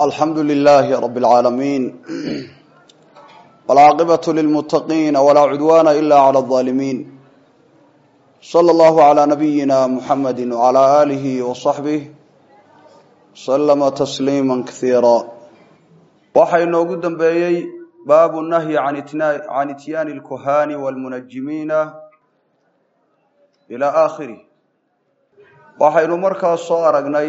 alxamdu lilaahi rab اlcaalamiin wاlcaaqibaة lilmutaqiina walaa cudwaana ila clى الظaalimiin slى اllahu عlى nabiyina muxamadi wعlى alihi وصaxbih slama tasliima kasiira waxaa inoogu dambeeyey baabu nahyi can ityaani اlkuhaani wاlmunajimiina ilى aakhirih waxaynu markaas soo aragnay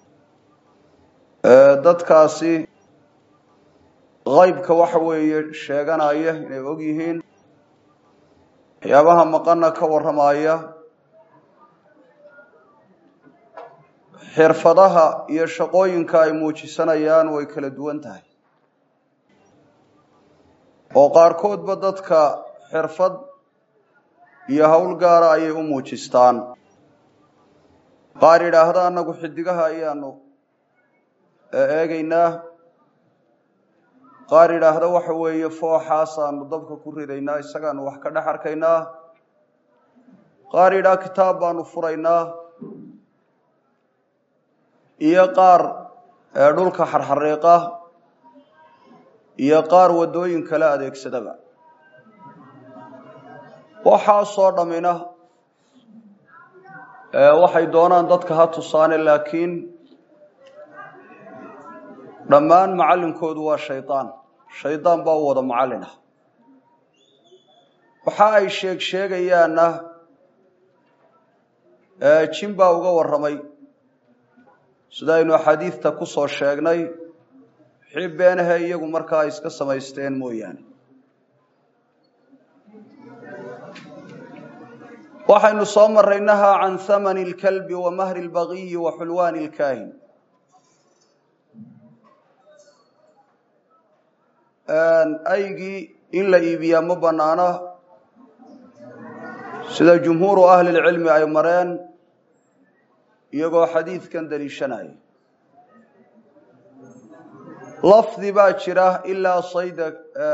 dadkaasi qaybka waxa weeye sheeganaya inay og yihiin waxyaabaha maqana ka warramaya xirfadaha iyo shaqooyinka ay muujisanayaan way kala duwan tahay oo qaarkoodba dadka xirfad iyo howl gaara ayay u muujistaan qaar yidhaahda annagu xidigaha ayaanu eegaynaa qaar yidhaahda waxa weeye fooxaasaanu dabka ku ridaynaa isagaanu wax ka dhex arkaynaa qaar yidhaha kitaab baanu furaynaa iyo qaar dhulka xarxariiqa iyo qaar waddooyin kale adeegsadaba waxaasoo dhammina waxay doonaan dadka ha tusaane laakiin dhammaan macallinkoodu waa shaydaan shaydaan baa u wada macallin ah waxa ay sheeg sheegayaanna jin baa uga warramay sidaynu axaadiidta ku soo sheegnay wixii beenahe iyagu markaa ay iska samaysteen mooyaane waxaynu soo marray nahaa can hamani اlkalbi wa mahri اlbagiyi wa xulwaani اlkaahin aygii in la iibiyaa ma banaana sida jumhuuru ahli lcilmi ay mareen iyagoo xadiidkan daliishanaya lafdi baa jira ilaa sayda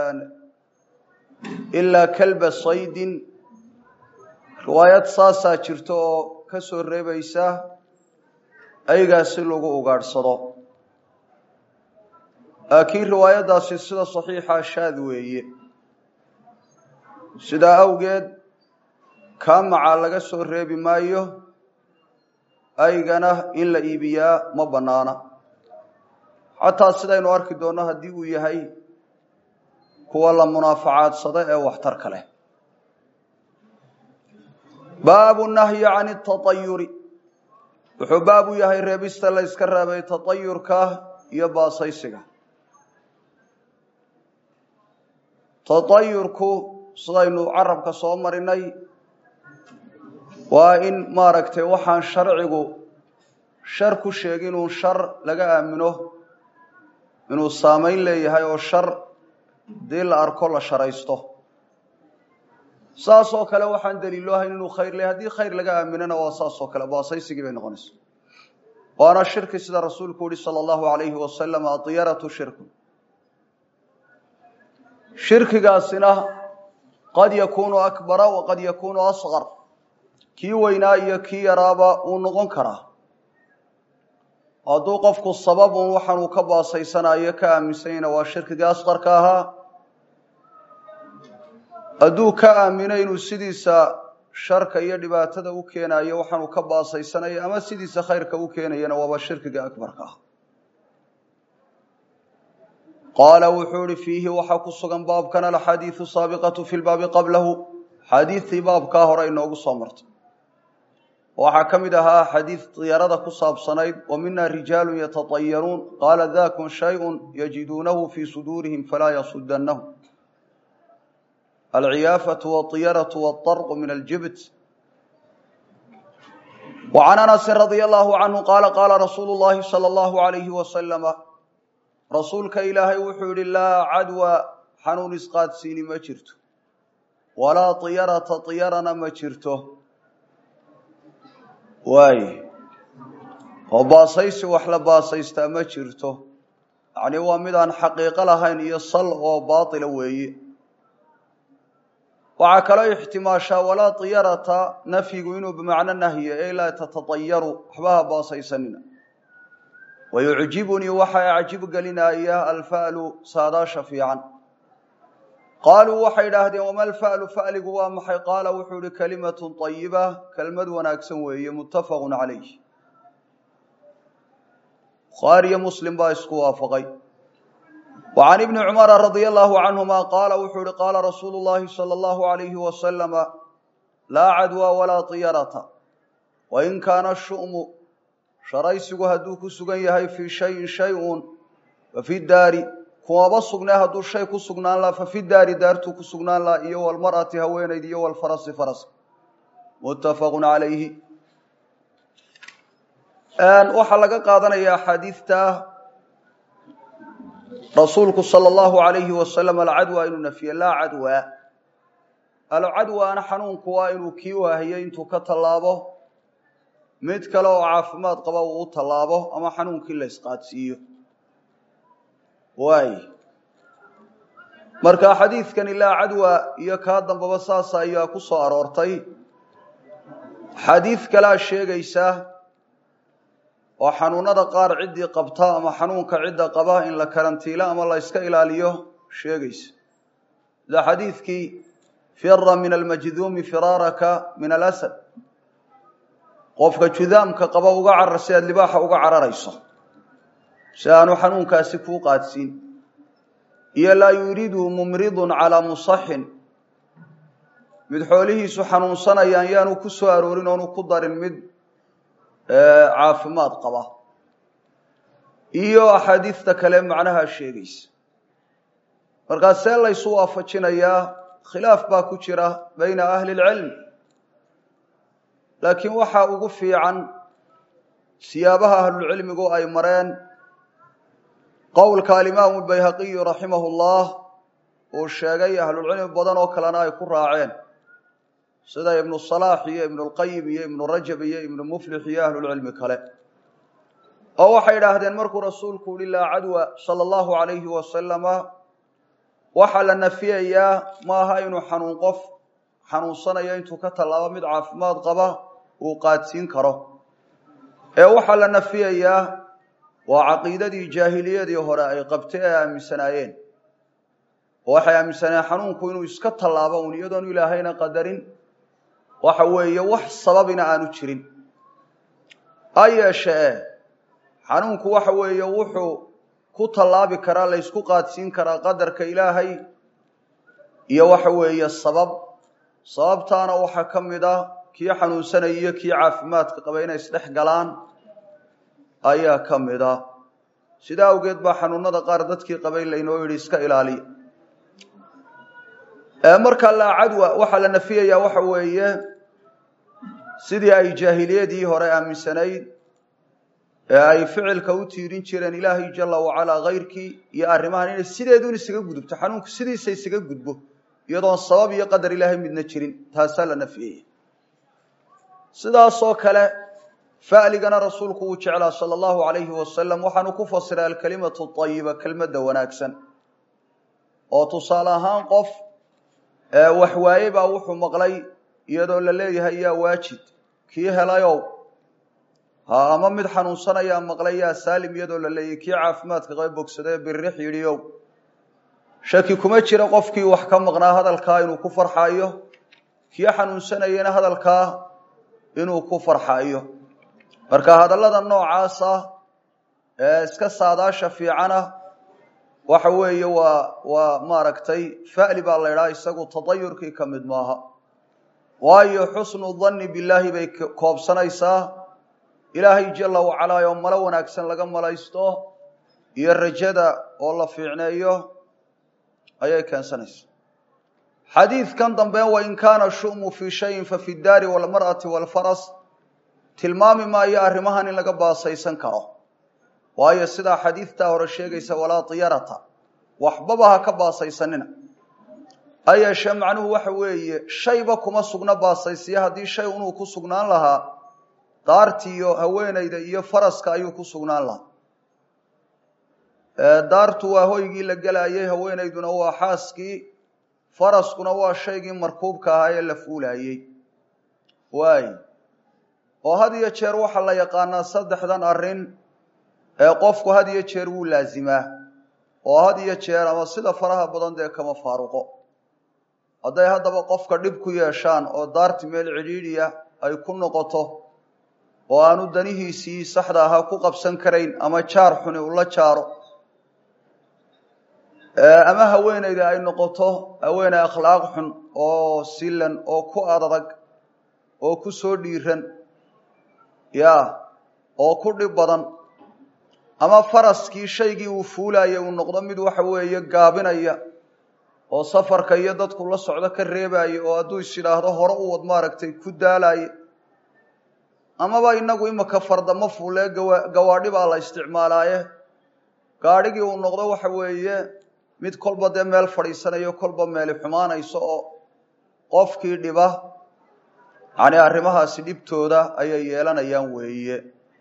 ilaa kalba saydin riwaayad saasaa jirta oo ka soo reebaysa aygaas si lagu ugaadhsado laakiin riwaayaddaasi sida saxiixa shaad weeye sidaa awgeed kaamacaa laga soo reebi maayo aygana in la iibiyaa ma bannaana xataa sidaynu arki doonno haddii uu yahay kuwa la munaafacaadsado ee waxtarka leh baabu nahyi can اtaطayuri wuxuu baab u yahay reebista la yska reebay taطayurka iyo baasaysiga taطayurku sidaynu carabka soo marinay waa in maaragtay waxaan sharcigu shar ku sheegin inuu shar laga aamino inuu saamayn leeyahay oo shar dii la arko la sharaysto saas oo kale waxaan daliilo ahayn inuu khayr leeyahy haddii khayr laga aaminana waa saas oo kale baasaysigii bay noqonaysa waana shirki sida rasuulku uhi sala allahu alayhi wasalam adiyaratu shirku shirkigaasina qad yakuunu akbara wa qad yakuunu asqar kii weynaa iyo kii yaraaba uu noqon karaa hadduu qofku sababun waxaanuu ka baasaysanayo ka aaminsanyana waa shirkigii asqarka ahaa hadduu ka aamino inuu sidiisa sharka iyo dhibaatada u keenayo waxaanuu ka baasaysanayo ama sidiisa khayrka u keenayana waaba shirkiga akbarka ah qaala wuxuu ihi fiihi waxaa ku sugan baabkan alxadiidu saabiqatu fi lbaabi qablahu xaadiidtii baabkaa hore inoogu soo martay waxaa ka mid ahaa xadiid diyarada ku saabsanayd wa mina rijaalu yatatayaruun qaala dakun shayun yajiduunahu fii suduurihim falaa yasudannahu alciyaafatu waطiyaratu waطarqu min aljibt wa can anasin radia allahu canhu qaala qaala rasuulu llahi sala allahu alayhi wasalama rasuulka ilaahay wuxuu yihi laa cadwa xanuun isqaadsiini ma jirto walaa tiyarata tiyarana ma jirto waaye oo baasaysi wax la baasaystaa ma jirto yacni waa mid aan xaqiiqo lahayn iyo sal oo baatila weeye waxaa kaloo ixtimaashaa walaa tiyarata nafyigu inuu bimacno nahye ee laa tatatayaru waxba ha baasaysanina wayucjibunii waxa acjib gelinaya alfa'lu saadaasha fiican qaaluu waxay idhaahdeen wama alfa'lu fa'ligu waa maxay qaala wuxuu ihi kalimatun طayiba kelmad wanaagsan weeye muttafaqu calayh bukhaariyo muslim baa isku waafaqay wa can ibni cumara radia allahu canhuma qaala wuxuu ihi qaala rasuulu llahi sala allahu alayhi wasalama laa cadwa walaa tiyarata wain kaana shu'mu sharaysigu hadduu ku sugan yahay fii shayin shay-un fafi daari kumaba sugnee hadduu shay ku sugnaan laha fafi daari daartuu ku sugnaan laha iyo walmar'ati haweenayd iyo walfarasi faraska muttafaqu calayhi waxaa laga qaadanaya axaadiidta rasuulku sala allahu alayhi wasalam alcadwa inuu nafiye laa cadwa alcadwaana xanuunku waa inuu kii waahiyey intuu ka tallaabo mid kale oo caafimaad qaba uu u tallaabo ama xanuunkii la isqaadsiiyo waay marka xadiidkani laa cadwa iyo kaa dambaba saasa ayaa ku soo aroortay xadiid kalea sheegaysa oo xanuunada qaar ciddii qabta ama xanuunka cidda qaba in la karantiilo ama la yska ilaaliyo sheegaysa sida xadiidkii fira min almajduumi firaaraka min alasad qofka judaamka qaba uga carar si aad libaaxa uga cararayso si aanu xanuunkaasi kuu qaadsiin iyo laa yuriidu mumridun calaa musaxin mid xoolihiisu xanuunsanayaan yaanu ku soo aroorin oonu ku darin mid caafimaad qaba iyo axaadiista kale macnaha sheegaysa markaa see laysu waafajinayaa khilaaf baa ku jira bayna ahli اlcilm laakiin waxaa ugu fiican siyaabaha ahlulcilmigu ay mareen qowlka alimaamu bayhaqiyu raximahu llah uu sheegay ahlulcilmi badan oo kalena ay ku raaceen sida ibnu salaax iyo ibnu lqayim iyo ibnu rajab iyo ibnu muflix iyo ahlulcilmi kale oo waxay idhaahdeen markuu rasuulku uhi laa cadwa sala allahu alayhi wasalama waxaa la nafiyayaa maaha inuu xanuun qof xanuunsanayo intuu ka tallaabo mid caafimaad qaba uu qaadsiin karo ee waxaa la nafiyayaa waa caqiidadii jaahiliyadii hore ay qabtay ee aaminsanaayeen oo waxay aaminsanayeen xanuunku inuu iska tallaabo un iyadoonu ilaahayna qadarin waxa weeye wax sababina aanu jirin ha yeeshee xanuunku waxa weeye wuxuu ku tallaabi karaa la ysku qaadsiin karaa qadarka ilaahay iyo waxa weeye sabab sababtaana waxaa ka mid ah kii xanuunsanaya iyo kii caafimaadka qaba inay isdhex galaan ayaa ka mid ah sidaa awgeed baa xanuunada qaar dadkii qabay laynoo yidhi iska ilaaliya marka laa cadwa waxaa la nafiyayaa waxa weeye sidii ay jaahiliyadii hore aaminsanayd ee ay ficilka u tiirin jireen ilaahay jala wacalaa kayrkii iyo arrimahan inay sideedun isaga gudubto xanuunku sidiisa isaga gudbo iyadoon sabab iyo qadar ilaahay midna jirin taasaa la nafiyaya sidaasoo kale fa'ligana rasuulku uu jeclaa sala allahu alayhi wasalam waxaanu ku fasiray alkalimatu ayiba kelmadda wanaagsan oo tusaale ahaan qof wax waaye baa wuxuu maqlay iyadoo la leeyahay yaa waajid kii helayow ha ama mid xanuunsanayaa maqlay yaa saalim iyadoo la leeyahay kii caafimaadka qaba bogsadee birrix yidhiow shaki kuma jira qofkii wax ka maqnaa hadalkaa inuu ku farxaayo kii xanuunsanayana hadalkaa inuu ku farxaayo marka hadallada noocaas ah ee iska saadaasha fiicana waxa weeye waa waa maaragtay fa'li baa la idhaha isagu tadayurkii ka mid maaha waayo xusnu danni billaahi bay koobsanaysaa ilaahay jala wacalaa oo malo wanaagsan laga malaysto iyo rajada oo la fiicneeyo ayay keensanaysaa xadiidkan dambe wain kaana shu'mu fii shayin fafi daari walmar'ati walfaras tilmaami maayo arrimahan in laga baasaysan karo waayo sidaa xadiidtaa hore sheegaysa walaa tiyarata waxbaba ha ka baasaysanina ha yeeshee macnuhu waxa weeye shayba kuma sugna baasaysiya haddii shay inuu ku sugnaan lahaa daartiiyo haweenayda iyo faraska ayuu ku sugnaan lahaa daartu waa hoygii la gelaayey haweenayduna waa xaaskii faraskuna waa shaygii markuubka ahaa ee la fuulaayey waay oo had iyo jeer waxaa la yaqaanaa saddexdan arrin ee qofku had iyo jeer wuu laazimaa oo had iyo jeer ama sida faraha badan dee kama faaruqo hadday haddaba qofka dhib ku yeeshaan oo daarti meel cidhiidhiya ay ku noqoto oo aanu danihiisii saxda ahaa ku qabsan karayn ama jaar xuni ula jaaro ama haweeneyda ay noqoto haweeney akhlaaq xun oo silan oo ku adag oo ku soo dhiiran ya oo ku dhib badan ama faraskii shaygii uu fuulaya uu noqdo mid waxa weeye gaabinaya oo safarka iyo dadku la socdo ka reebaya oo hadduu is yidhaahdo hore u wad maaragtay ku daalaye amaba inagu imika fardamo fuulee gawaadhi baa la isticmaalaaye gaadhigii uu noqdo waxa weeye mid kolba dee meel fadhiisanayo kolba meeli xumaanayso oo qofkii dhiba yani arrimahaasi dhibtooda ayay yeelanayaan weeye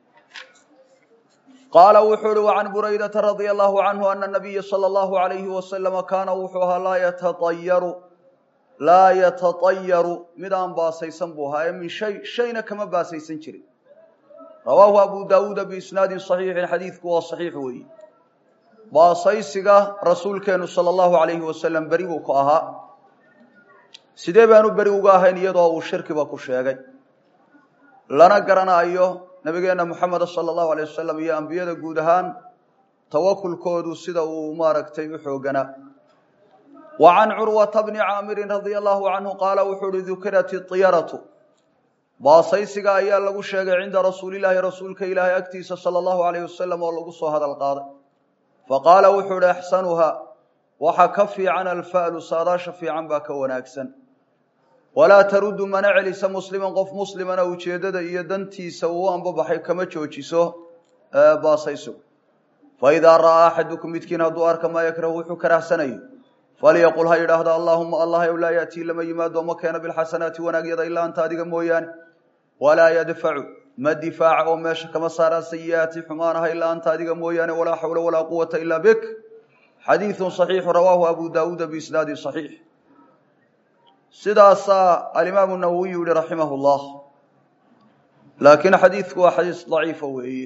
qaala wuxuu uhi wacan buraydata radia allahu canhu ana nabiya sala allahu alayhi wasalama kaana wuxuu ahaa laa yataayaru laa yatatayaru mid aan baasaysan buu ahaa ee min shay shayna kama baasaysan jirin rawaahu abu daawuuda biisnaadin saxiixin xadiidku waa saxiix weeye baasaysiga rasuulkeenu sala allahu alayhi wasalam beri buu ku ahaa sidee baanu beri uga ahayn iyadoo uu shirkiba ku sheegay lana garanayo nabigeena moxameda sala allahu alayh wasalam iyo ambiyada guud ahaan tawakulkoodu sida uu maaragtay u xooganaa wa can curwata bni caamirin radia allahu canhu qaala wuxuu uhi dukirat iyaratu baasaysiga ayaa lagu sheegay cinda rasuulilaahi rasuulka ilaahay agtiisa sala allahu alayh wasalam oo lagu soo hadal qaaday faqaala wuxuu uhi axsanuha waxa ka fiican alfa'lu saadaasha fiican baa ka wanaagsan walaa taruddu mana celisa musliman qof muslimana ujeeddada iyo dantiisa uu anbabaxay kama joojiso baasaysigu faidaa ra'aa axadukum midkiin hadduu arka maa yakrahu wuxuu karahsanayo falyaqul ha yidhaahdo allaahuma allah ow laa yaatii lama yimaado ma keeno bilxasanaati wanaagyada ilaa anta adiga mooyaane walaa yadfacu ma difaaca oo meesha kama saaraa sayi'aati xumaanaha ilaa anta adiga mooyaane walaa xawla walaa quwata ilaa bik xadiidu صaxiixu rawaahu abu daawuuda biisnaadi صaxiix sidaasaa alimaamu nawowiy yihi raximah اllah laakiin xadiidku waa xadiis daciifa weeye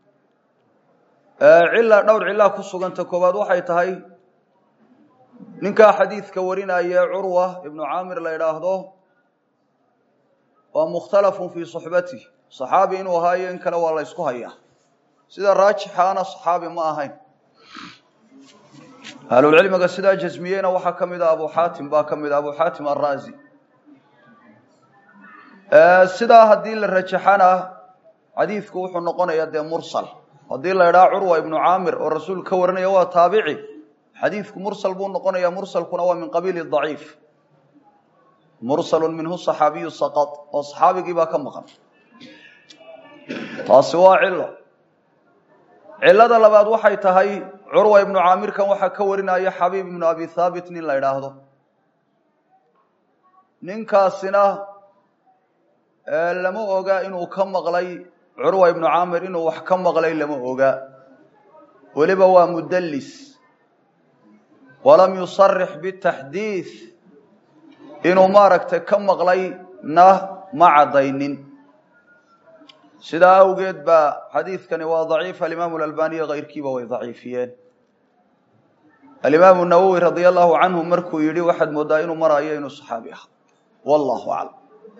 cila dhowr cilaa ku suganta koowaad waxay tahay ninkaa xadiidka warinaya curwa ibnu caamir la idhaahdo waa mukhtalafun fii صaxbatih صaxaabi inuu ahaayo in kale waa la ysku hayaa sida raajixaana صaxaabi ma ahayn ahlulcilmiga sidaa jasmiyeyna waxaa ka mid a abu xaatim baa ka mid a abu xaatim araazi sidaa haddii la rajaxana xadiidku wuxuu noqonayaa dee mursal haddii la idhaha curwa ibnu caamir oo rasuul ka warinaya waa taabici xadiidku mursal buu noqonaya mursalkuna waa min qabiili daciif mursalu minhu صaxaabiyu saqad oo صaxaabigii baa ka maqan taasi waa cilo cilada labaad waxay tahay curwa ibnu caamirkan waxaa ka warinaya xabiib ibnu abi thaabit nin la idhaahdo ninkaasina lama oga inuu ka maqlay curwa ibnu caamir inuu wax ka maqlay lama oga weliba waa mudallis walam yusarix bitaxdiid inuu maaragtay ka maqlayna ma caddaynin sidaa awgeed baa xadiidkani waa daciif alimaamu alalbaniya kayrkiiba way daciifiyeen alimaamu nawowi radia allahu canhu markuu yidhi waxaad mooddaa inuu marayo inuu saxaabi aha wallahu aclam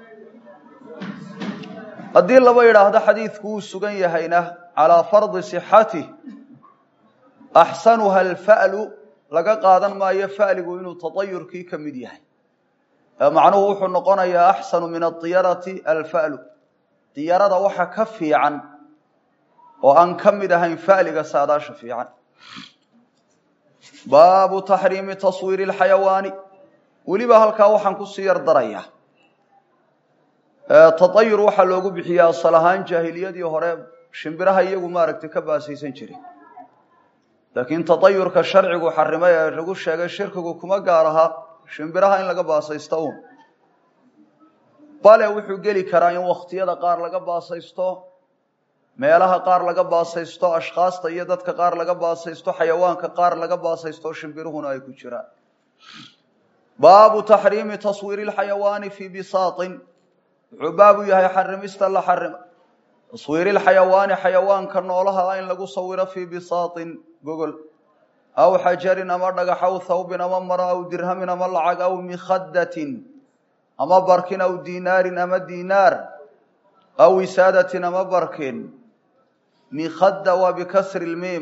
haddii laba yidhaahdo xadiidku wuu sugan yahayna calaa fardi sixatih axsanuha alfa'lu laga qaadan maayo fa'ligu inuu tatayurkii ka mid yahay macnuhu wuxuu noqonayaa axsanu min adiyarati alfa'lu diyarada waxa ka fiican oo aan ka mid ahayn fa'liga saadaasha fiican baabu taxriimi taswiiri اlxayawaani weliba halkaa waxaan kusii yar darayaa taayur waxaa loogu bixiya asal ahaan jaahiliyadii hore shimbiraha iyagu maaragtay ka baasaysan jiray laakiin taayurka sharcigu xarimay ee lagu sheegay shirkigu kuma gaar aha shimbiraha in laga baasaysto un bale wuxuu geli karaa in wakhtiyada qaar laga baasaysto meelaha qaar laga baasaysto ashkhaasta iyo dadka qaar laga baasaysto xayawaanka qaar laga baasaysto shimbiruhuna ay ku jiraan baabu taxriimi taswiiri lxayawaani fii bisaatin wuxuu baabu yahay xarimista la xarima taswiiri lxayawaani xayawaanka noolaha in lagu sawiro fii bisaatin gogol aw xajarin ama dhagax aw thawbin ama maro aw dirhamin ama lacag aw mikhadatin ama barkin aw dinaarin ama dinaar aw wisaadatin ama barkin mikhada waa bikasri lmiim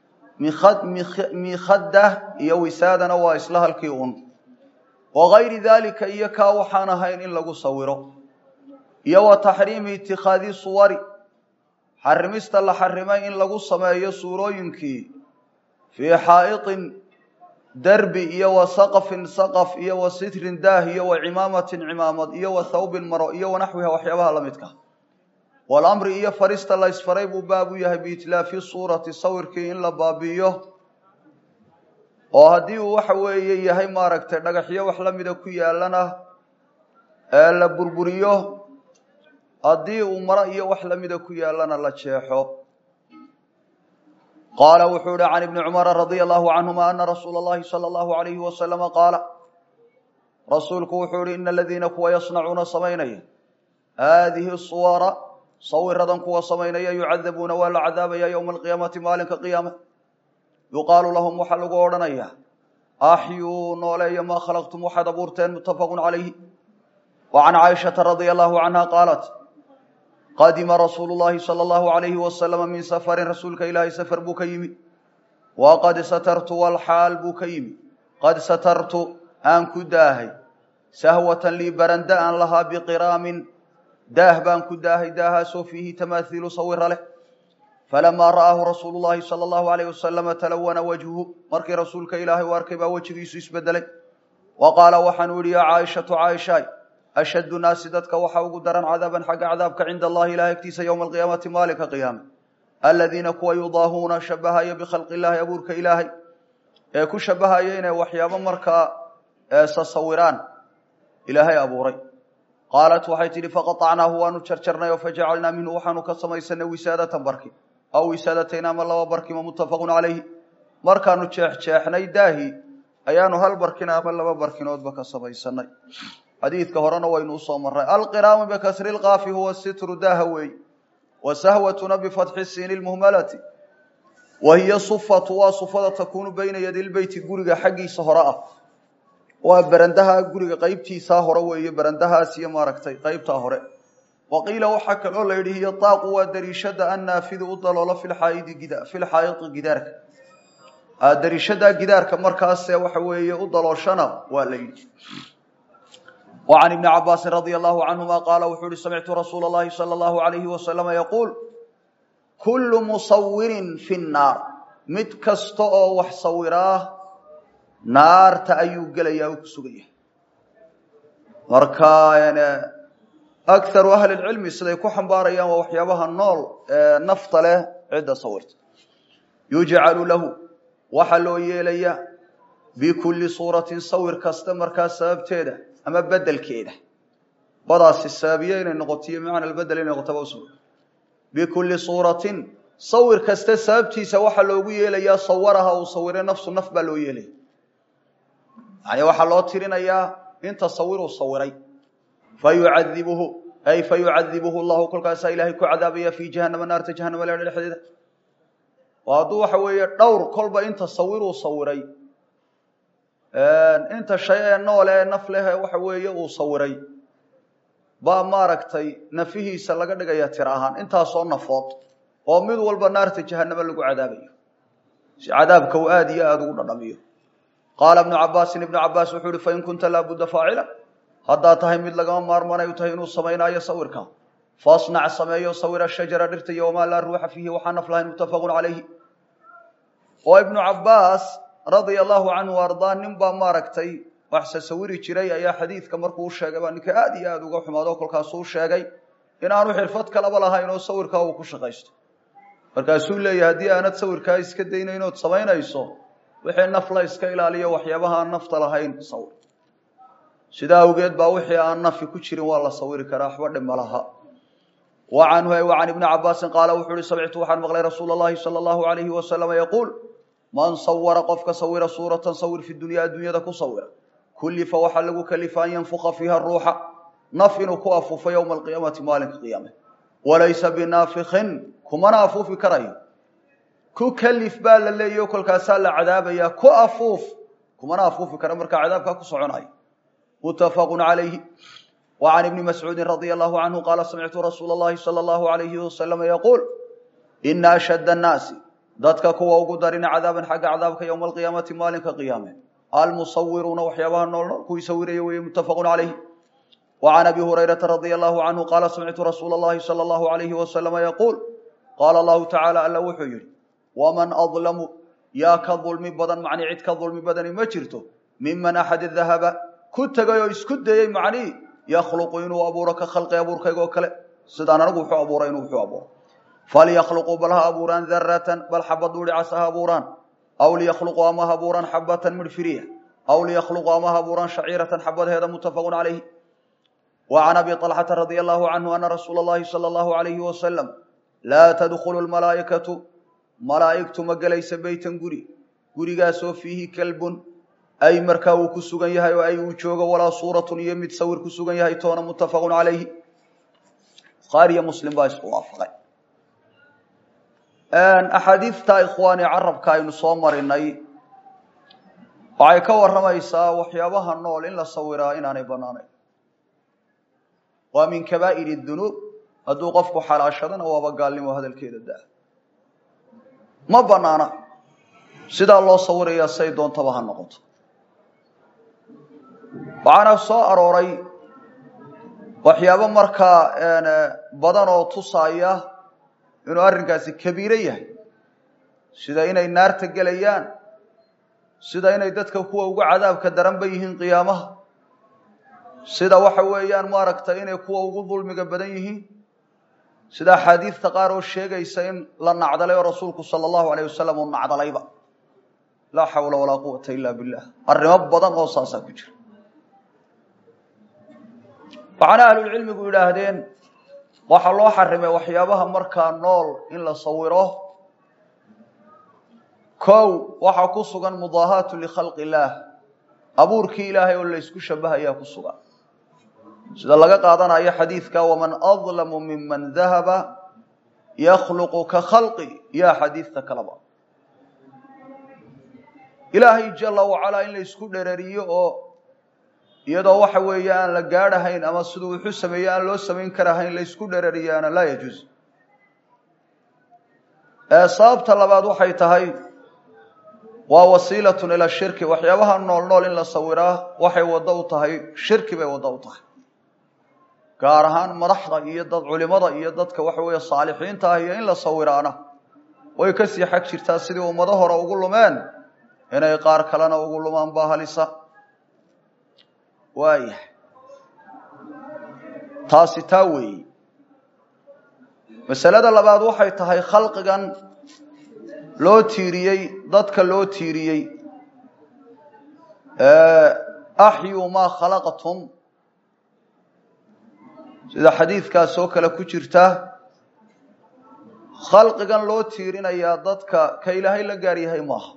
mikhada iyo wisaadana waa isla halkii un wagayri dalika iyo kaa waxaan ahayn in lagu sawiro iyo wa taxriimi itikhaadi suwari xarimista la xarimay in lagu sameeyo suurooyinkii fii xaa'iطin derbi iyo wa saqafin saqaf iyo wa sitrin daah iyo wa cimaamatin cimaamad iyo wa thawbin maro iyo wanaxwiha waxyaabaha la midka walamri iyo farista la ysfaray buu baab u yahay biitlaafi suurati sawirkii in la baabi'iyo oo haddii uu waxa weeye yahay maaragtay dhagaxyo wax la mida ku yaalana ee la burburiyo haddii uu maro iyo wax lamida ku yaalana la jeexo qaala wuxuu ihi can ibni cumara radia allahu canhuma ana rasuula اllahi salى allahu alayhi wasalama qaala rasuulku wuxuu ihi ina aladiina kuwa yasnacuuna samaynaya haadihi suwara sawiradan kuwa samaynaya yucadabuuna waa la cadaabaya ywma alqiyaamati maalinka qiyaama yuqaalu lahum waxaa lagu odhanaya axyuu nooleeya maa khalaqtum waxaad abuurteen mutafaqu calayhi wa can caaishata radia allahu canha qaalat qadima rasuulu llahi sala allahu alayhi wasalama min safarin rasuulka ilaahay safar buu ka yimi wa qad satartu walxaal buu ka yimi qad satartu aan ku daahay sahwatan lii baranda aan lahaa biqiraamin daah baan ku daahay daahaasoo fiihi tamaahiilu sawira leh falamaa ra'aahu rasuulu llahi sala allahu alayh wasalama talawana wajhuhu markii rasuulka ilaahay u arkay baa wejigiisu isbedelay wa qaala waxaanu yihi yaa caaishatu caaishaay ashaddu naasi dadka waxaa ugu daran cadaaban xagga cadaabka cinda allahi ilahay agtiisa yowma alqiyaamati maalinka qiyaame aladiina kuwa yudaahuuna shabahaya bikhalqi illaahi abuurka ilaahay ee ku shabahaya inay waxyaabo markaa sasawiraan ilaahay abuuray qaalat waxay tidhi faqaطacnaahu waanu jarjarnay oo fajacalnaa minhu waxaanu ka samaysanay wisaadatan barki aw wisaadatayn ama laba barkima muttafaqun calayhi markaanu jeexjeexnay daahi ayaanu hal barkin ama laba barkinoodba ka samaysanay xadiidka horena waynu usoo maray alqiraamu bikasri lkaafi huwa sitru daaha weey wa sahwatuna bifatxi siini lmuhmalati wa hiya sufatu waa sufada takuunu bayna yadi lbeyti guriga xaggiisa hore ah waa berandaha guriga qeybtiisaa hore weeye berandahaas iyo maaragtay qeybtaa hore wa qiila waxaa kaloo la yidhi hiyo daaqu waa dariishada annaafidu u daloola filxaaidi gida filxaayidi gidaarka dariishadaa gidaarka markaase waxa weeye u dalooshana waa la yidhi wa can ibni cabaasin radia allahu canhuma qaala wuxuu yihi samictu rasuula allahi sala allahu alayhi wasalama yaquul kullu musawirin fi nnaar mid kasta oo wax sawiraa naarta ayuu gelayaa uu ku sugaya marka akaru ahli lcilmi siday ku xambaarayaan waa waxyaabaha nool ee nafta leh cidda sawirta yujcalu lahu waxaa loo yeelaya bikulli suuratin sawir kasta markaa sababteeda ama bedelkeeda badaasi sababiye inay noqotiyo macna bedel inay noqotaba usug bikulli suuratin sawir kasta sababtiisa waxaa loogu yeelayaa sawaraha uu sawire nafsu naf baa loo yeelaya yani waxaa loo tirinayaa inta sawiruu sawiray fayucadibuhu ay fayucadibuhu llahu kolkaasaa ilaahay ku cadaabaya fii jahanama naarta jahanama leedha dhexdeeda oo hadduu waxa weeye dhowr kolba inta sawiruu sawiray inta shay ee nool ee naf leh waxa weeye uu sawiray baa maaragtay nafihiisa laga dhigaya tir ahaan intaasoo nafood oo mid walba naarta jahanamo lagu cadaabayo si cadaabka uu aada iyo aada ugu dhadhamiyo qaala ibnu cabaasin ibnu cabaas wuxuu uhi fain kunta laabudda faacila haddaad tahay mid lagama maarmanay u tahay inuu samaynaayo sawirka fasnac sameeyo sawira shajara dhirta iyo wamaa laa ruuxa fiihi waxaa naf lahayn muttafaqun calayhi oo ibnu cabaas radia allahu canhu ardaa nin baa maaragtay waxse sawiri jiray ayaa xadiidka markuu u sheegay baa ninka aada iyo aada uga xumaado kolkaasuu sheegay inaanu xirfad kalaba lahayn oo sawirkaa uu ku shaqaysto markaasuu leeyahy haddii aanad sawirkaa iska daynayn ood samaynayso wixii naf la iska ilaaliyo waxyaabaha aan nafta lahayn sawir sidaa awgeed baa wixii aan nafi ku jirin waa la sawiri karaa waxba dhib ma laha wa canhu wa can ibni cabaasin qaala wuxuu uhi samictu waxaan maqlay rasuula allahi sala allahu alayhi wasalama yaquul man sawara qofka sawira suuratan sawir fi dunyaa adduunyada ku sawira kullifa waxaa lagu kalifa an yanfuqa fiiha ruuxa naf inuu ku afuufo yowma alqiyaamati maalinka qiyaame walaysa binaafikin kumana afuufi karayo ku kalif baa la leeyahy o kolkaasaa la cadaabaya ku afuuf kumana afuufi kara markaa cadaabkaa ku soconayo mutafaqu calayhi wa can ibni mascuudin radia allahu canhu qaala samictu rasuula allahi sala allahu alayhi wasalama yaquul ina ashadda annaasi dadka kuwa ugu darina cadaaban xagga cadaabka yowma alqiyaamati maalinka qiyaame almusawiruuna waxyaabaha noolnool kuwii sawiraya weeye muttafaqun calayhi wa can abi hurayrata radia allahu canhu qaala samictu rasuula allahi sala allahu alayhi wasalama yaquul qaala allahu tacaala alla wuxuu yihi waman adlamu yaa ka dulmi badan macnii cid ka dulmi badani ma jirto miman axad dahaba ku tegay oo isku dayey macnii yakhluqu inuu abuuro ka khalqi abuurkayga oo kale sidaan anigu wuxuu abuuray inuu wuxuu abuuro falyakhluquu bal ha abuuraan daratan bal xabad dhuudhicas ha abuuraan aw liyakhluquu ama ha abuuraan xabatan midhfiriya aw liyakhluquu ama ha abuuraan shaciiratan xabadheeda muttafaqun calayhi wa can abi طalxata radia allahu canhu ana rasuula allahi sala allahu alayhi wasalam laa tadkhulu lmalaa'ikatu malaa'igtu ma gelaysa beytan guri gurigaasoo fiihi kalbun ay markaa uu ku sugan yahay oo ay uu joogo walaa suuratun iyo mid sawir ku sugan yahay toona muttafaqun calayhi bukhaariyo muslim baa isku waafaqay axaadiidta ikhwaani carabka aynu soo marinay waxay ka warramaysaa waxyaabaha nool in la sawiraa inaanay bannaanayn waa min kabaa'ir dunuub hadduu qofku xalaashadana waaba gaalnimo hadalkeeda daa ma bannaana sidaa loo sawirayaa say doontaba ha noqoto waxaana soo arooray waxyaabo markaa badan oo tusaaya inuu arrinkaasi kabiiro yahay sida inay naarta gelayaan sida inay dadka kuwa ugu cadaabka daranba yihiin qiyaamaha sida waxa weeyaan maaragtay inay kuwa ugu dulmiga badan yihiin sida axaadiidta qaar oo sheegaysa in la nacdalay oo rasuulku sala allahu alayh wasalam uu nacdalayba laa xawla walaa quwata ila billah arrimo badan oo saasaa ku jira waxaana ahlulcilmigu yidhaahdeen waxaa loo xarimay waxyaabaha markaa nool in la sawiro kow waxaa ku sugan mudaahaatu likhalqi illaah abuurkii ilaahay oo laysku shabahayaa ku sugan sida laga qaadanayo xadiidka waman adlamu miman dahaba yakhluqu ka khalqi yaa xadiidta kaleba ilaahay jala wacalaa in la isku dherariyo oo iyadoo waxa weeye aan la gaadhahayn ama siduu wuxuu sameeye aan loo samayn karahayn la isku dherariyaana laa yajuuz sababta labaad waxay tahay waa wasiilatun ila shirki waxyaabaha nool nool in la sawiraa waxay waddo u tahay shirki bay waddo u tahay gaar ahaan madaxda iyo dad culimada iyo dadka waxa weeye saalixiinta ah iyo in la sawiraana way kasii xag jirtaa sidii ummado hore ugu lumeen inay qaar kalena ugu lumaan baa halisa waayahay taasi taa weeyi masalada labaad waxay tahay khalqigan loo tiiriyey dadka loo tiiriyey axyuu maa khalaqtum sida xadiidkaas oo kale ku jirta khalqigan loo tiirinayaa dadka ka ilaahay la gaar yahay maaha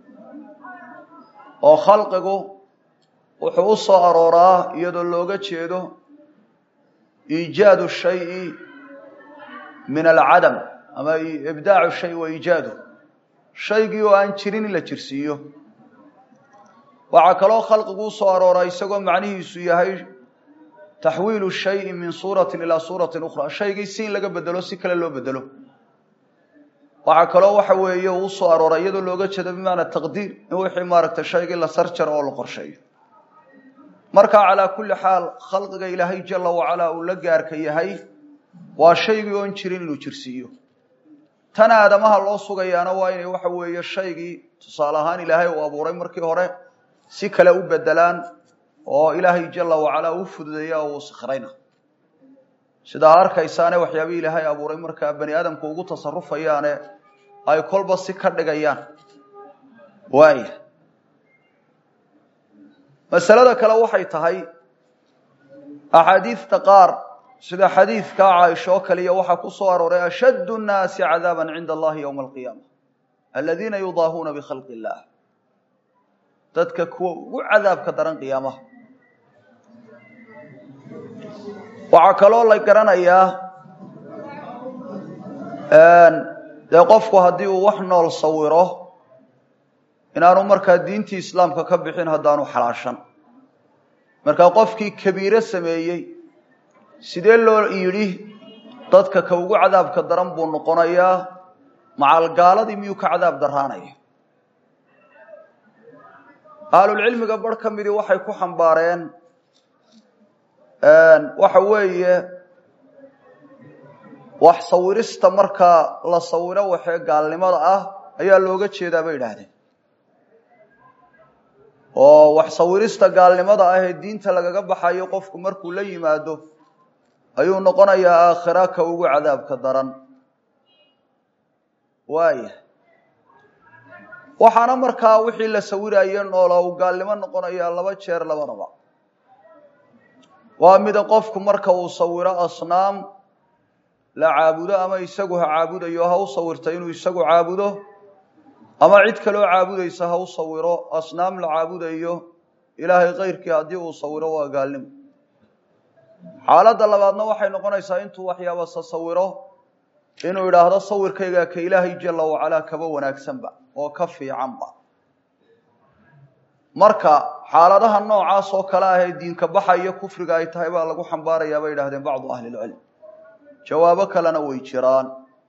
oo khalqigu wuxuu u soo arooraa iyadoo looga jeedo iijaadu shayi min alcadam ama ibdaacu shay wa iijaadu shaygii oo aan jirin in la jirsiiyo waxaa kaloo khalqigu usoo arooraa isagoo macnihiisu yahay taxwiilu shayi min suuratin ilaa suuratin ukhra shaygii si in laga bedelo si kale loo bedelo waxaa kaloo waxa weeye uu usoo arooraa iyadoo looga jeedo bimacanaa taqdiir in wixii maaragtay shaygii la sarjaro oo la qorsheeyo marka calaa kulli xaal khalqiga ilaahay jala wacalaa uu la gaarka yahay waa shaygii oon jirin inuu jirsiiyo tan aadamaha loo sugayaana waa inay waxa weeye shaygii tusaale ahaan ilaahay uu abuuray markii hore si kale u bedelaan oo ilaahay jala wacalaa u fududeeya oo uu sakhrayna sidaa arkaysaane waxyaabihii ilaahay abuuray markaa bani aadamku ugu tasarufayaane ay kolba si ka dhigayaan waaya masalada kale waxay tahay axaadiidta qaar sida xadiidka caaisha oo kaliya waxaa ku soo arooray ashaddu nnaasi cadaaban cinda allahi yowma alqiyaama aladiina yudaahuuna bikhalqi illaah dadka kuwa ugu cadaabka daran qiyaamaha waxaa kaloo la garanayaa dee qofku haddii uu wax nool sawiro inaanu markaa diintii islaamka ka bixin haddaanu xalaashan markaa qofkii kabiire sameeyey sidee loo yidhi dadka ka ugu cadaabka daran buu noqonayaa macalgaaladii miyuu ka cadaab daraanaya ahlulcilmiga bar ka midii waxay ku xambaareen waxa weeye wax sawirista markaa la sawiro waxee gaalnimada ah ayaa looga jeedaa bay idhaahdeen oo wax sawirista gaalnimada ah ee diinta lagaga baxayo qofku markuu la yimaado ayuu noqonayaa aakhira ka ugu cadaabka daran waaya waxaana markaa wixii la sawiraye noola uu gaalnimo noqonayaa laba jeer labadaba waa mida qofku marka uu sawiro asnaam la caabudo ama isagu ha caabudayo ha u sawirta inuu isagu caabudo ama cid kaloo caabudaysa ha u sawiro asnaam la caabudayo ilaahay kayrkii haddii uu sawiro waa gaalnimo xaaladda labaadna waxay noqonaysaa intuu waxyaaba sa sawiro inuu idhaahdo sawirkayga ka ilaahay jala wacalaa kaba wanaagsanba oo ka fiicanba marka xaaladaha noocaas oo kale ah ee diinka baxa iyo kufriga ay tahay baa lagu xambaarayaa bay idhahdeen bacdu ahli lcilm jawaabo kalena way jiraan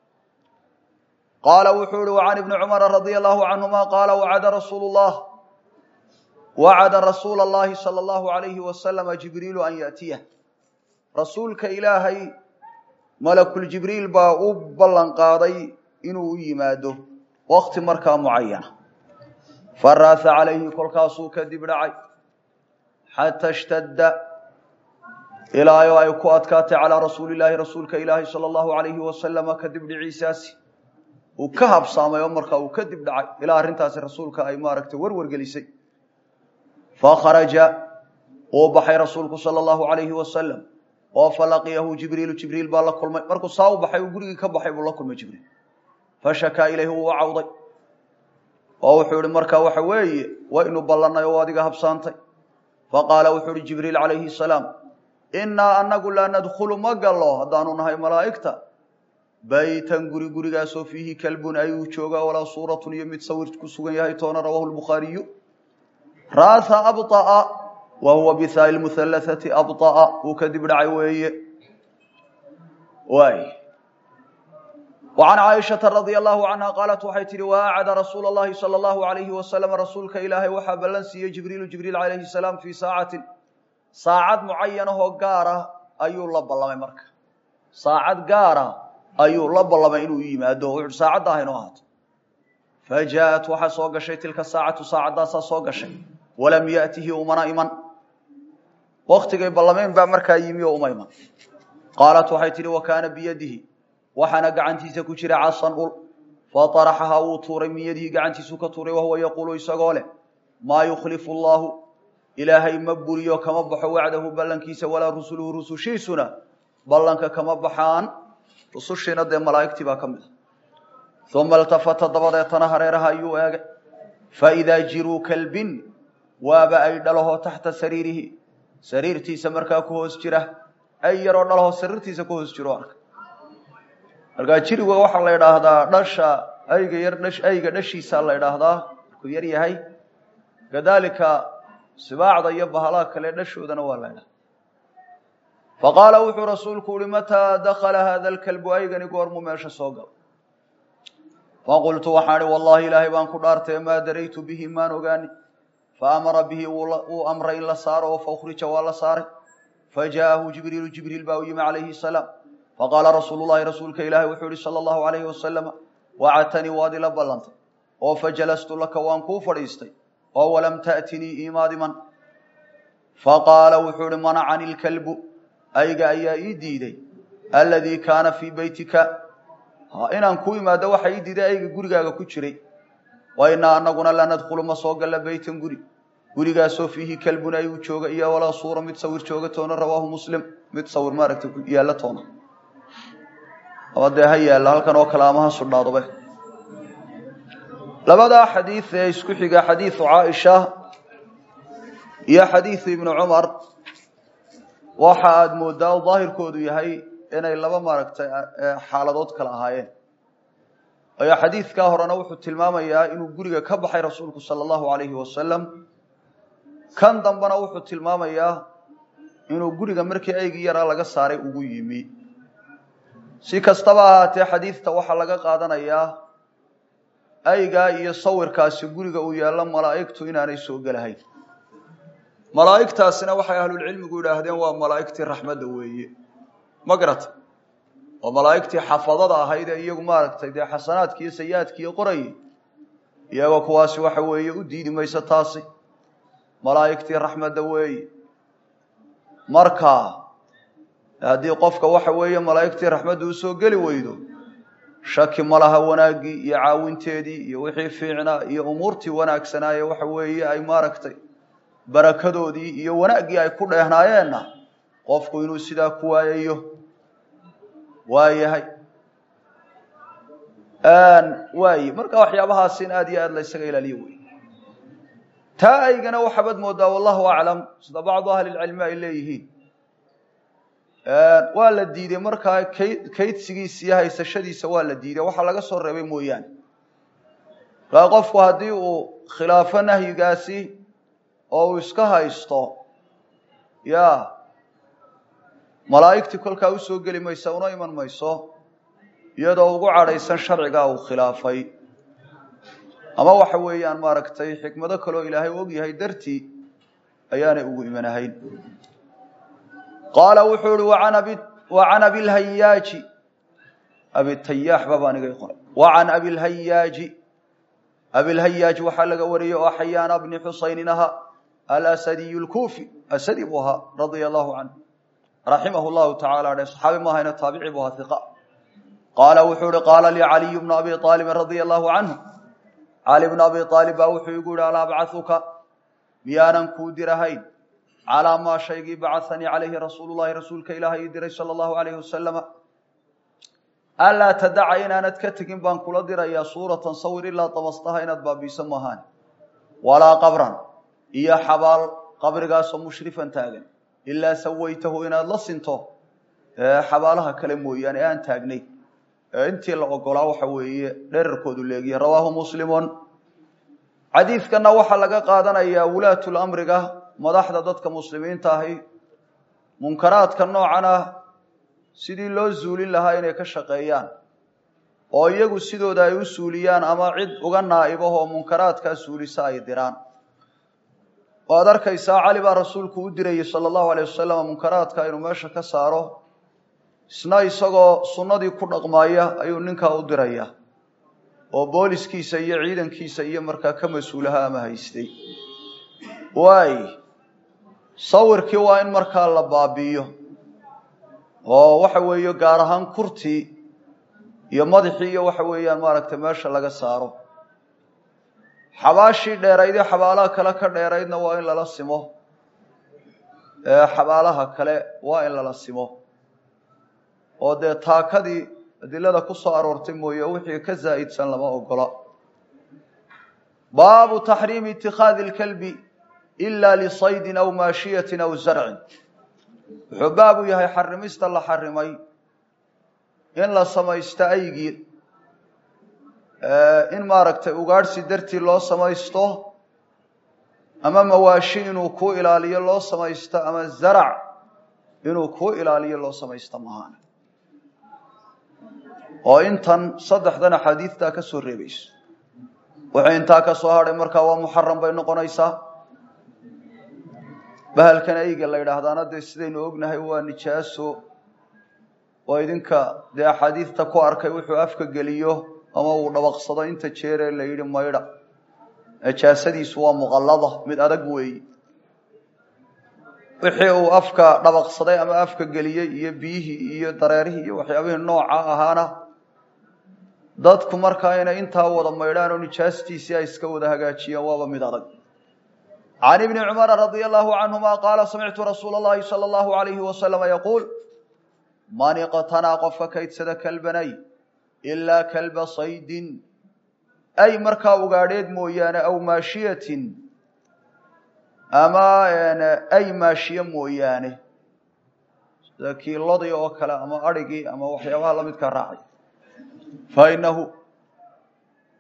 qaala wuxuu ihi وعan ibni cumara radي allahu canهuma qaala wacada rasuul الlah wacada rasuula اllahi salى اllahu عalayhi wasalama jibriilu an yaأtiyah rasuulka ilaahay malakuljibriil baa u ballan qaaday inuu u yimaado wakti markaa mucayana faraasa calayhi kolkaasuu kadib dhacay xata اshtadda ilaayo ay ku adkaatay calىa rasuuli llaahi rasuulka ilaahi salى اllahu عalayhi wasalama kadib dhiciisaasi uu ka habsaamay oo markaa uu kadib dhacay ilaa arrintaasi rasuulka ay maaragtay warwar gelisay fakharaja uu baxay rasuulku sala allahu alayhi wasalam oo falaqiyahu jibriilu jibriil baa la kulmay markuu saa u baxay uu gurigii ka baxay buu la kulmay jibriil fashakaa ilayhi wuu u cawday oo wuxuu ihi markaa waxa weeye waynu ballannay oo adiga habsaantay faqaala wuxuu ihi jibriil calayhi salaam innaa anagu laa nadkhulu ma gallo haddaanu nahay malaa'igta baytan guri gurigaasoo fiihi kalbun ay uu joogaa walaa suuratun iyo mid sawir ku sugan yahay toona rawaahu lbukhaariyu raatha abطa'a wa huwa bihaa lmuhallathati abطa'a uu kadib dhacay weeye waay وعan caaishaةa radي allahu canha qaalat waxay tihi waacada rasuula اllahi salى اllahu عalayhi wasalam rasuulka ilaahay waxaa ballan siiyey jibriilu jibriil calayhi salaam fii saacatin saacad mucayanahoo gaara ayuu la ballamay marka saacad gaara ayuu la ballamay inuu yimaado wuxu saacadda ah inoo ahaato fajaءat waxaa soo gashay tilka saacatu saacaddaasaa soo gashay walam yaأtihi umana iman waktigay ballameen baa markaa yimi oo uma iman qaalat waxay tihi wa kaana biyadihi waxaana gacantiisa ku jira casan ul faطaraxahaa wuu tuuray min yadihi gacantiisuu ka tuuray wahuwa yaquulu isagoo leh maa yukhlifu اllahu ilaahay ma buriyo kama baxo wacdahu ballankiisa walaa rusuluhu rusushiisuna ballanka kama baxaan rusushiina dee malaa'igtii baa ka mid a uma iltafata dabadeetana hareeraha ayuu eegay faidaa jiruu kalbin waaba ay dhalaho taxta sariirihi sariirtiisa markaa ku hoos jira ay yaroo dhalaho sariirtiisa ku hoos jiro arka markaa jiriga waxaa la idhaahdaa dhasha ayga yar dhash ayga dhashiisa la idhaahdaa markuu yar yahay kadalika sibaacda iyo bahalaha kale dhashoodana waa la idhahda faqaala wuxuu rasuulku uhi mataa dakala hada lkalbu aygani goormuu meesha soo galo faqultu waxaan ihi wallahi ilaahay baan ku dhaartay maa daraytu bihi maan ogaani faamara bihi wuu amray in la saaro oo faukhrija waa la saaray fajaahu jibriilu jibriil baa u yimi calayhi salaam faqaala rasuulu llahi rasuulka ilaahi wuxuu ihi sala allahu alayhi wasalama wacadtanii waad ila ballantay oo fajalastu laka waan kuu fadhiistay oo walam ta'tinii imaadiman faqaala wuxuu ihi manacani lkalbu ayga ayaa ii diiday aladii kaana fii beytika inaan ku imaado waxa ii diiday ayga gurigaaga ku jiray wa inaa anaguna la nadkhulu ma soo galla beytan guri gurigaasoo fiihi kalbun ay uu jooga iyo walaa suura mid sawir jooga toona rawaahu muslim mid sawir maaragtay yaalla toona ama dee ha yaalla halkan oo kale ama ha sudhaadobe labadaa xadiid ee isku xiga xadiidu caaisha iyo xadiidu ibnu cumar waxa aada moodaa daahirkoodu yahay inay laba maaragtay xaaladood kale ahaayeen ayaa xadiidkaa horena wuxuu tilmaamayaa inuu guriga ka baxay rasuulku sala allahu alayhi wasalam kan dambena wuxuu tilmaamayaa inuu guriga markii aygii yaraa laga saaray ugu yimi si kastaba ahaatee xadiidta waxaa laga qaadanayaa aygaa iyo sawirkaasi guriga uu yaallo malaa'igtu inaanay soo gelahayn malaa'igtaasina waxay ahlulcilmigu yidhaahdeen waa malaa'igtii raxmadda weeye ma garata oo malaa'igtii xafadada ahayd ee iyagu maaragtay dee xasanaadki iyo sayi-aadkiiyo qorayay iyagoo kuwaasi waxa weeye u diidi mayso taasi malaa'igtii raxmadda weeye marka haddii qofka waxa weeye malaa'igtii raxmadda u soo geli weydo shaki ma laha wanaaggii iyo caawinteedii iyo wixii fiicnaa iyo umuurtii wanaagsanaaye waxa weeye ay maaragtay barakadoodii iyo wanaaggii ay ku dheehnaayeenna qofku inuu sidaa ku waayayo waa yahay waaye marka waxyaabahaas in aada iyo aada la ysaga ilaaliyo wey taa aygana waxaabad moodaa wallahu aclam sida bacdu ahlilcilmi ay leeyihiin waa la diiday markaa kayd kaydsigiisa iyo haysashadiisa waa la diiday waxaa laga soo reebay mooyaane markaa qofku haddii uu khilaafo nahyigaasi oo uu iska haysto ya malaa'igtii kolkaa usoo geli maysa una iman mayso iyadoo ugu cadhaysan sharcigaa uu khilaafay ama waxa weeyaan maaragtay xikmado kaloo ilaahay og yahay dartii ayaanay ugu imanahayn qaala wuxuu ihi wacan abilhayaaji abitayaax baba anigay qoray wacan abilhayaaji abilhayaaj waxaa laga wariyey oo xayaana bni xusaynin ahaa alasadiy lkuufi asadi buu ahaa radia allahu canhu raximah llahu tacala dhe saxaabi maahayna taabici buu ahaa iqa qaala wuxuu ihi qaala lii caliyu bnu abi aalibin radia allahu canhu cali bnu abi aalib baa wuxuu igu yihi alaa abcahuka miyaanan kuu dirahayn calaa maa shaygii bacahanii calayhi rasuulu llahi rasuulka ilaahay ii diray sala allahu alayhi wasalama anlaa tadaca inaanad ka tegin baan kula dirayaa suuratan sawir ilaa damastaha inaad baabiiso maahaan walaa qabran iyo xabaal qabrigaasoo mushrifan taagan ilaa sawaytahu inaad la sinto xabaalaha kale mooyaane ee aan taagnay intii la ogolaa waxa weeye dherarkoodu leegiya rawaahu muslimun xadiidkana waxaa laga qaadanayaa wulaatul amriga madaxda dadka muslimiinta ahi munkaraadka noocan ah sidii loo zuulin lahaa inay ka shaqeeyaan oo iyagu sidooda ay u suuliyaan ama cid uga naa'ibahoo munkaraadkaa suulisa ay diraan waad arkaysaa cali baa rasuulku u dirayay sala allahu alayh wasalam munkaraadka inuu meesha ka saaro isna isagoo sunnadii ku dhaqmaaya ayuu ninkaa u diraya oo booliskiisa iyo ciidankiisa iyo markaa ka mas-uulaha ama haystay waay sawirkii waa in markaa la baabi'iyo oo waxa weeye gaar ahaan kurtii iyo madaxii iyo waxa weeyaan maaragtay meesha laga saaro xabaashii dheeraydee xabaalaha kale ka dheeraydna waa in lala simo xabaalaha kale waa in lala simo oo dee taakadii adilada ku soo aroortay mooye wixii ka zaa'idsan lama ogola baabu taxriimi itikaadi lkalbi ila lisaydin aw maashiyatin aw zarcin wuxuu baabu yahay xarimista la xarimay in la samaysto aygii in maaragtay ugaadhsi dartii loo samaysto ama mawaashi inuu kuu ilaaliyo loo samaysto ama zarac inuu kuu ilaaliyo loo samaysto mahaan oo intan saddexdan axaadiidtaa ka soo reebayso wuxuu intaa ka soo hadhay markaa waa muxaram bay noqonaysaa bahalkan ayga la yidhaahdaana dee sidaynu ognahay waa nijaaso oo idinka dee axaadiidta ku arkay wuxuu afka geliyo ama uu dhabaqsado inta jeeree la yidhi maydha najaasadiisu waa muqallada mid adag weeyi wixii uu afka dhabaqsaday ama afka geliyey iyo biyihii iyo dareerihii iyo waxyaabihii nooca ahaana dadku markaa inay intaa wada maydhaan oo nijaastiisii ay iska wada hagaajiyaan waaba mid adag can ibni cumara radia allahu canhuma qaala samictu rasuula allahi sala allahu alayhi wasalama yaquul man iqtanaa qofka kaydsada kalbanay ilaa kalba saydin ay markaa ugaadheed mooyaane aw maashiyatin ama ay maashiye mooyaane sida kiilodii oo kale ama adrhigii ama waxyaabaha lamidka raacay fa inahu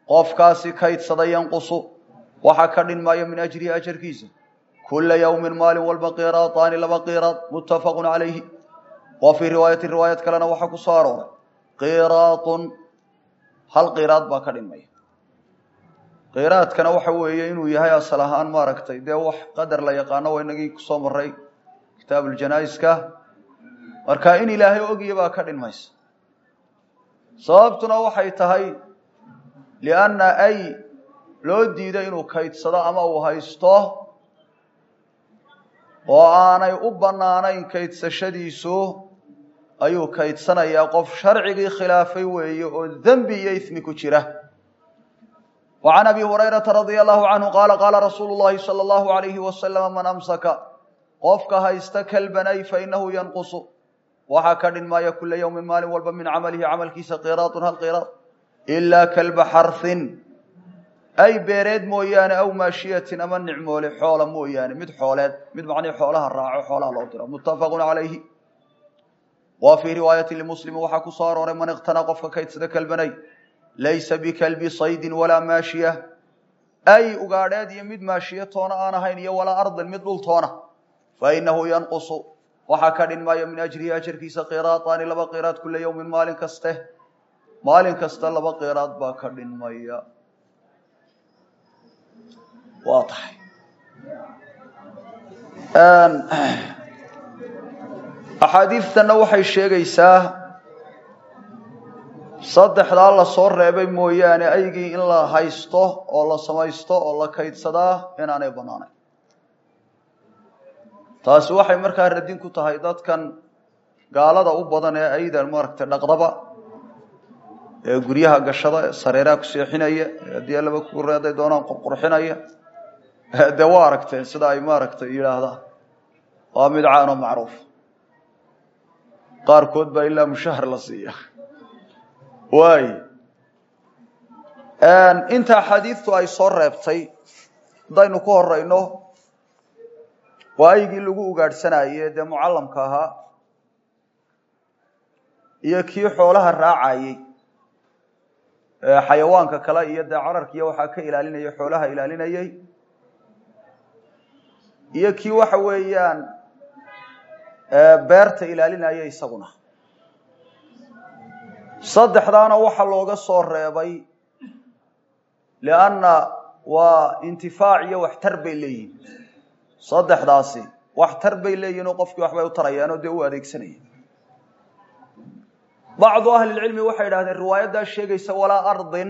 qofkaasi kaydsaday yanqusu waxa ka dhinmaya min ajrihi ajarkiisa kula yawmin maalin walba qiraataani laba qiraad muttafaqun calayhi wa fii riwaayati riwaayad kalena waxaa ku soo arooray qiraatun hal qiraad baa ka dhinmaya qiraadkana waxa weeye inuu yahay asal ahaan maaragtay dee wax qadar la yaqaano waa inagii kusoo maray kitaabuljanaaiska marka in ilaahay ogya baa ka dhinmaysa sababtuna waxay tahay lianna ay loo diido inuu kaydsado ama uu haysto oo aanay u bannaanayn kaydsashadiisu ayuu kaydsanayaa qof sharcigii khilaafay weeye oo dembi iyo ismi ku jira wa can abi hurayrata radia allahu canhu qaala qaala rasuulu llahi sala allahu alayhi wasalama man amsaka qofka haysta kalbanay fainahu yanqusu waxaa ka dhinmaya kula yawmin maalin walba min camalihi camalkiisa qiraatun hal qiraad ilaa kalba xarhin ay beereed mooyaane aw maashiyatin ama nicmoole xoola mooyaane mid xooleed mid macnii xoolaha raaco xoolaha loo diro muttafaqun calayhi wa fii riwaayati limuslimi waxaa ku soo arooray man iqtana qofka kaydsada kalbanay laysa bikalbi saydin walaa maashiya ay ugaadheed iyo mid maashiya toona aan ahayn iyo walaa ardin mid dhul toona fainahu yanqusu waxaa ka dhinmaya min ajrihi ajarkiisa qiraataani laba qiraad kula yawmin maalin kaste maalin kasta laba qiraad baa ka dhinmaya waa tahay axaadiidtanna waxay sheegaysaa saddexdaa la soo reebay mooyaane aygii in la haysto oo la samaysto oo la kaydsadaa inaanay bannaanayn taasi waxay markaa radin ku tahay dadkan gaalada u badan ee aydan maaragtay dhaqdaba ee guryaha gashada ee sareeraha ku seexinaya ee haddii allaba ku reeday doonaan qurqurxinaya dee waa aragteen sida ay maaragtay yidhaahdaan waa mid caano macruuf qaarkood baa ilaa mushahar la siiya waay inta axaadiidtu ay soo reebtay haddaynu ku horeyno waa aygii lagu ugaadhsanaye dee mucallamka ahaa iyo kii xoolaha raacayey xayawaanka kale iyo dee cararkiiyo waxaa ka ilaalinaya xoolaha ilaalinayey iyo kii waxa weeyaan beerta ilaalinaya isaguna saddexdaana waxaa looga soo reebay lianna waa intifaac iyo waxtar bay leeyihin saddexdaasi waxtar bay leeyihin oo qofkii waxbay u tarayaan oo dee u adeegsanaya bacdu ahlilcilmi waxay idhahdeen riwaayaddaa sheegaysa walaa ardin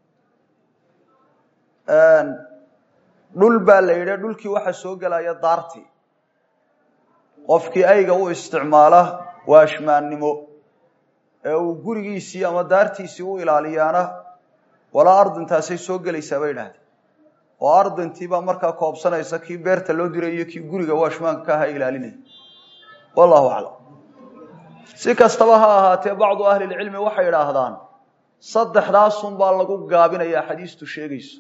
dhul baa la yidhi dhulkii waxaa soo gelaya daartii qofkii ayga u isticmaala waashmaannimo ee uu gurigiisii ama daartiisii u ilaaliyaana walaa ardintaasay soo gelaysaa bay idhahdeen oo ardintiibaa markaa koobsanaysa kii beerta loo diray iyo kii guriga waashmaanka ka aha ilaalinaya wallahu aclam si kastaba ha ahaatee bacdu ahlilcilmi waxay idhaahdaan saddexdaasun baa lagu gaabinaya xadiistu sheegayso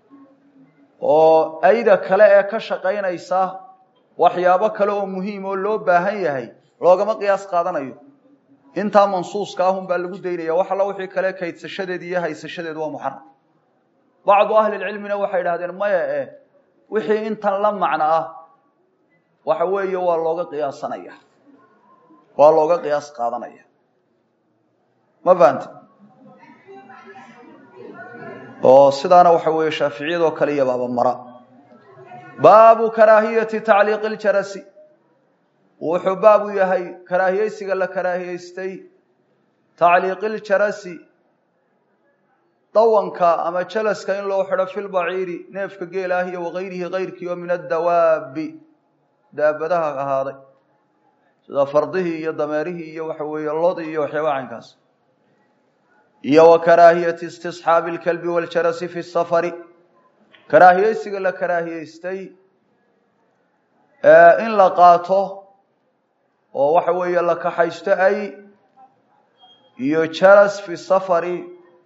oo ayda kale ee ka shaqaynaysa waxyaabo kale oo muhiim oo loo baahan yahay loogama qiyaas qaadanayo intaa mansuuska ahun baa lagu daynaya wax alla wixii kale kaydsashadeed iyo haysashadeed waa muxaram bacdu ahlilcilmina waxay idhahdeen maya eh wixii intan la macno ah waxa weeye waa looga qiyaasanaya waa looga qiyaas qaadanaya ma fahante oo sidaana waxa weeye shaaficiyadoo kale iyo baaba mara baabu karaahiyati tacliiqi ljarasi wuxuu baabu yahay karaahiyeysiga la karaahiyeystay tacliiqi ljarasi dawanka ama jalaska in loo xidho filbaciiri neefka geelaah iyo wakayrihi kayrkii oo min addawaabi daabadaha ahaaday sida fardihii iyo dameerihii iyo waxa weeye lodii iyo waxyaaba caynkaas iyo wa karaahiyati istisxaabi lkalbi waljarasi fi safari karaahiyeysiga la karaahiyeystay in la qaato oo waxa weeye la kaxaysto ay iyo jalas fi safari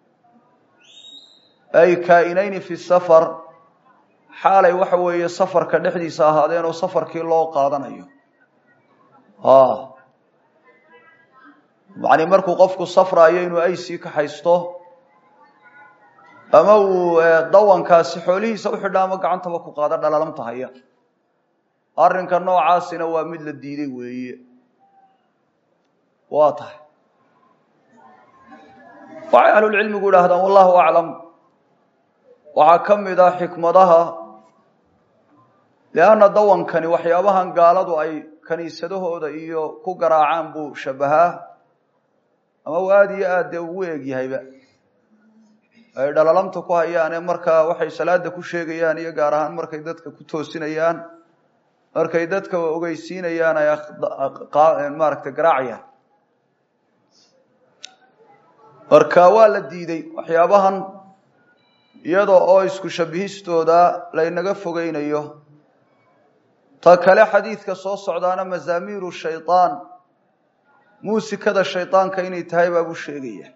ay kaainayni fi safar xaalay waxa weeye safarka dhexdiisa ahaadeen oo safarkii loo qaadanayo yani markuu qofku safraayo inuu ay sii kaxaysto ama uu dawankaasi xoolihiisa uxidha ama gacantaba ku qaado dhalalamta haya arrinka noocaasina waa mid la diiday weeye waa tahay waxay ahlulcilmigu idhaahdaan wallahu aclam waxaa ka mid ah xikmadaha lianna dawankani waxyaabahan gaaladu ay kaniisadahooda iyo ku garaacaan buu shabahaa ama uu aada iyo aad dee ugu eegyahayba ay dhalalamta ku hayaane markaa waxay salaada ku sheegayaan iyo gaar ahaan markay dadka ku toosinayaan markay dadka ogeysiinayaan ay maaragtay garaacayaan marka waa la diiday waxyaabahan iyadoo oo isku shabihistooda laynaga fogeynayo ta kale xadiidka soo socdaana mazaamiiru shaydaan muusikada shaydaanka inay tahay baabuu sheegaya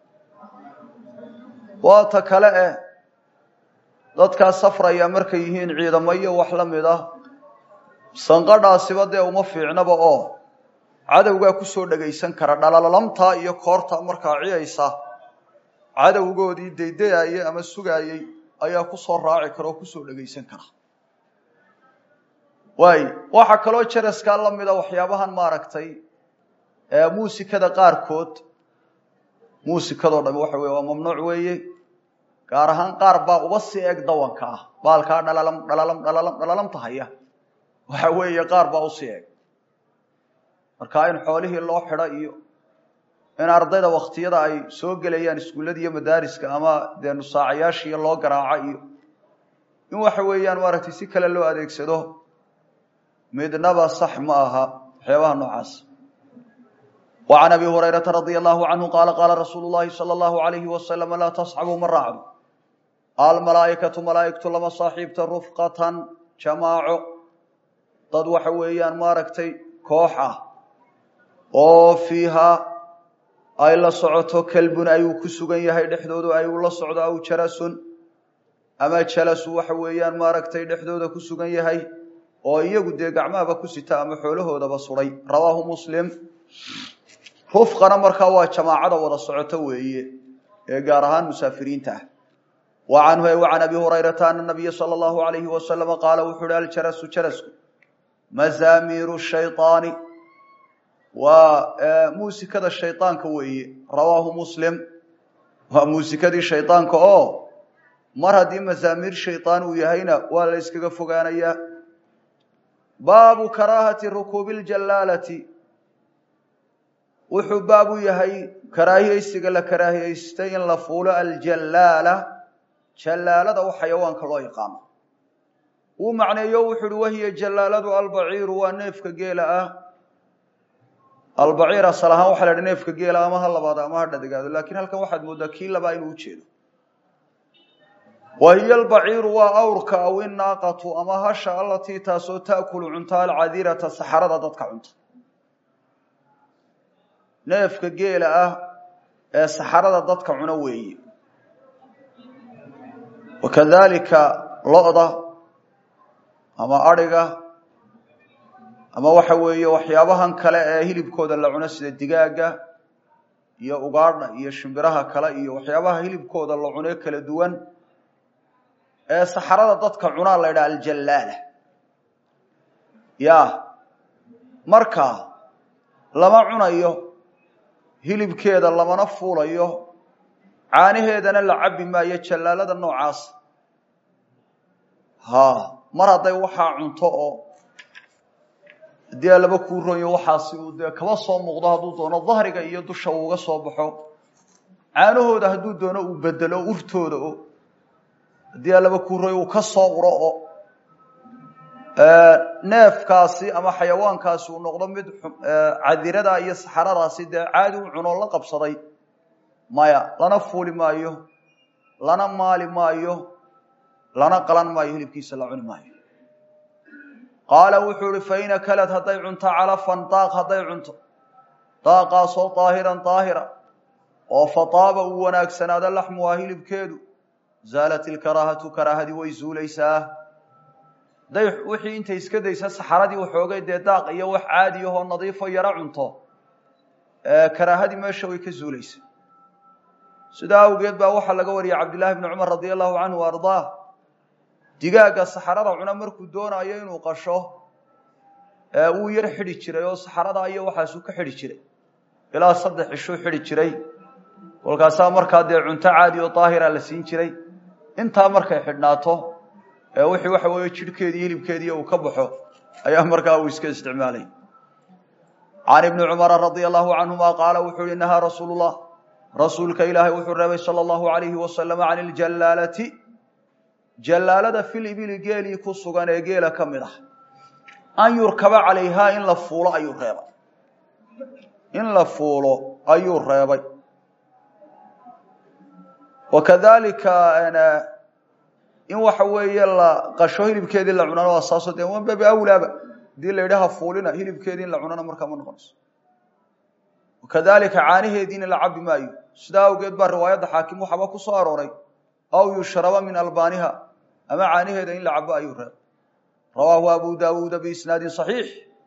waa ta kale eh dadkaa safraya markay yihiin ciidamo iyo wax la mid ah sanqadhaasiba dee uma fiicnaba oo cadowgaa kusoo dhagaysan kara dhalalamtaa iyo koorta markaa ciyaysa cadowgoodii daydayaayey ama sugaayey ayaa kusoo raaci kara oo kusoo dhagaysan kara waay waxaa kaloo jaraskaa la mida waxyaabahan maaragtay muusikada qaarkood muusikadoo dhami waxa weye waa mamnuuc weeye gaar ahaan qaar baa uba si eg dawanka ah baalkaa dhalalam dhalalam dhalalam dhalalamta haya waxa weeye qaar baa usii eg markaa in xoolihii loo xidho iyo in ardayda waktiyada ay soo gelayaan iskuullada iyo madaariska ama dee nusaacayaashiiyo loo garaaco iyo in waxa weeyaan maaragtay si kale loo adeegsado midnaba sax ma aha waxyaabaha noocaas wa can abi hurayrata radia allahu canhu qaala qaala rasuulu llahi sala allahu alayhi wasalam laa tasxabuu ma raacdo almalaa'ikatu malaa'igtu lama saaxiibta rufqatan jamaaco dad waxa weeyaan maaragtay koox ah oo fiihaa ay la socoto kelbun ayuu ku sugan yahay dhexdoodu ayuu la socdo aw jalasun ama jalasu waxa weeyaan maaragtay dhexdooda ku sugan yahay oo iyagu dee gacmahaba ku sita ama xoolahoodaba suday rawaahu muslim rufqana markaa waa jamaacada wada socoto weeye ee gaar ahaan musaafiriinta ah wa canhu wa can abi hurayrata ana nabiya sala allahu alayhi wasalama qaala wuxu uhi aljarasu jarasku mazaamiiru shayطaani waa muusikada shayطaanka weeye rawaahu muslim waa muusikadii shayطaanka oo mar haddii mazaamiir shayطaan uu yahayna waa la yskaga fogaanayaa baabu karaahati rukuubi اljalaalati wuxuu baabu yahay karaahiyeysiga la karaahiyeystay in la fuulo aljalaala jalaalada u xayawaanka loo yaqaano uu macneeyo wuxu uhi wahiya jalaaladu albaciiru waa neefka geela ah albaciir asal ahaan waxa la idhi neefka geela ama ha labaado ama ha dhadigaado lakiin halkan waxaad moodaa kii labaa inuu ujeedo wa hiya albaciiru waa awrka aw inaaqatu ama hasha allatii taasoo taakulu cunta alcadirata saxarada dadka cunta neefka geela ah ee saxarada dadka cuno weeye wakadalika lo-da ama adhiga ama waxa weeye waxyaabahan kale ee hilibkooda la cuno sida digaaga iyo ugaadha iyo shimbiraha kale iyo waxyaabaha hilibkooda la cunee kala duwan ee saxarada dadka cunaa la ydhaha aljalaala ya marka lama cunayo hilibkeeda lamana fuulayo caanaheedana la cabbi maayo jallaalada noocaas ha mar hadday waxaa cunto oo haddii alaba kuu ronyo waxaasi uu dee kaba soo muuqdo hadduu doono dahriga iyo dusha uuga soo baxo caanahooda hadduu doono uu bedelo urtooda o haddii alaba kuu ronyo uu ka soo uro oo neefkaasi ama xayawaankaasi uu noqdo mid cadirada iyo saxaradaasi dee caadi u cunoo la qabsaday maya lana fuuli maayo lana maali maayo lana qalan maayo hilibkiisa la cuni maayo qaala wuxuu ihi fain akalad hadday cunto calafan daaq hadday cunto daaqaasoo daahiran daahira oo fataaba uu wanaagsanaado laxmuhaa hilibkeedu zaalat ilkaraahatu karaahadii way zuulaysaa hadday wixii intay iska daysa saxaradii waxoogay dee daaq iyo wax caadi ahoo nadiifo yaro cunto karaahadii meesha way ka zuulaysa sidaa awgeed baa waxaa laga wariyay cabdillaahi bni cumar radia allahu canhu wa ardaah digaagga saxarada cuna markuu doonayo inuu qasho uu yar xidhi jiray oo saxarada iyo waxaasuu ka xidhi jiray ilaa saddex cishuu xidhi jiray kolkaasaa markaa dee cunto caadi oo daahira la siin jiray intaa markay xidhnaato ee wixii waxa weeye jidhkeedii hilibkeedii uu ka baxo ayaa markaa uu iska isticmaalay can ibni cumara radia allahu canhuma qaala wuxuu yihi nahaa rasuulu llah rasuulka ilaahay wuxuu reebay sala allahu alayhi wasalam can iljallaalati jallaalada fil ibili geelii ku sugan ee geela ka mid ah an yurkaba calayhaa in la fuulo ayuu reebay in la fuulo ayuu reebay wakadalika in waxa weeye la qasho hilibkeedii la cunana waa saaso dee wan babi awlaaba hadii la yidhaha fuulina hilibkeedii in la cunana markaa ma noqonayso wakadalika caanaheediina la cabi maayo sidaa awgeed baa riwaayadda xaakim waxaaba ku soo arooray aw yushraba min albaaniha ama caanaheeda in la cabo ayuu reebay rawaahu abu daawuuda biisnaadin صaxiix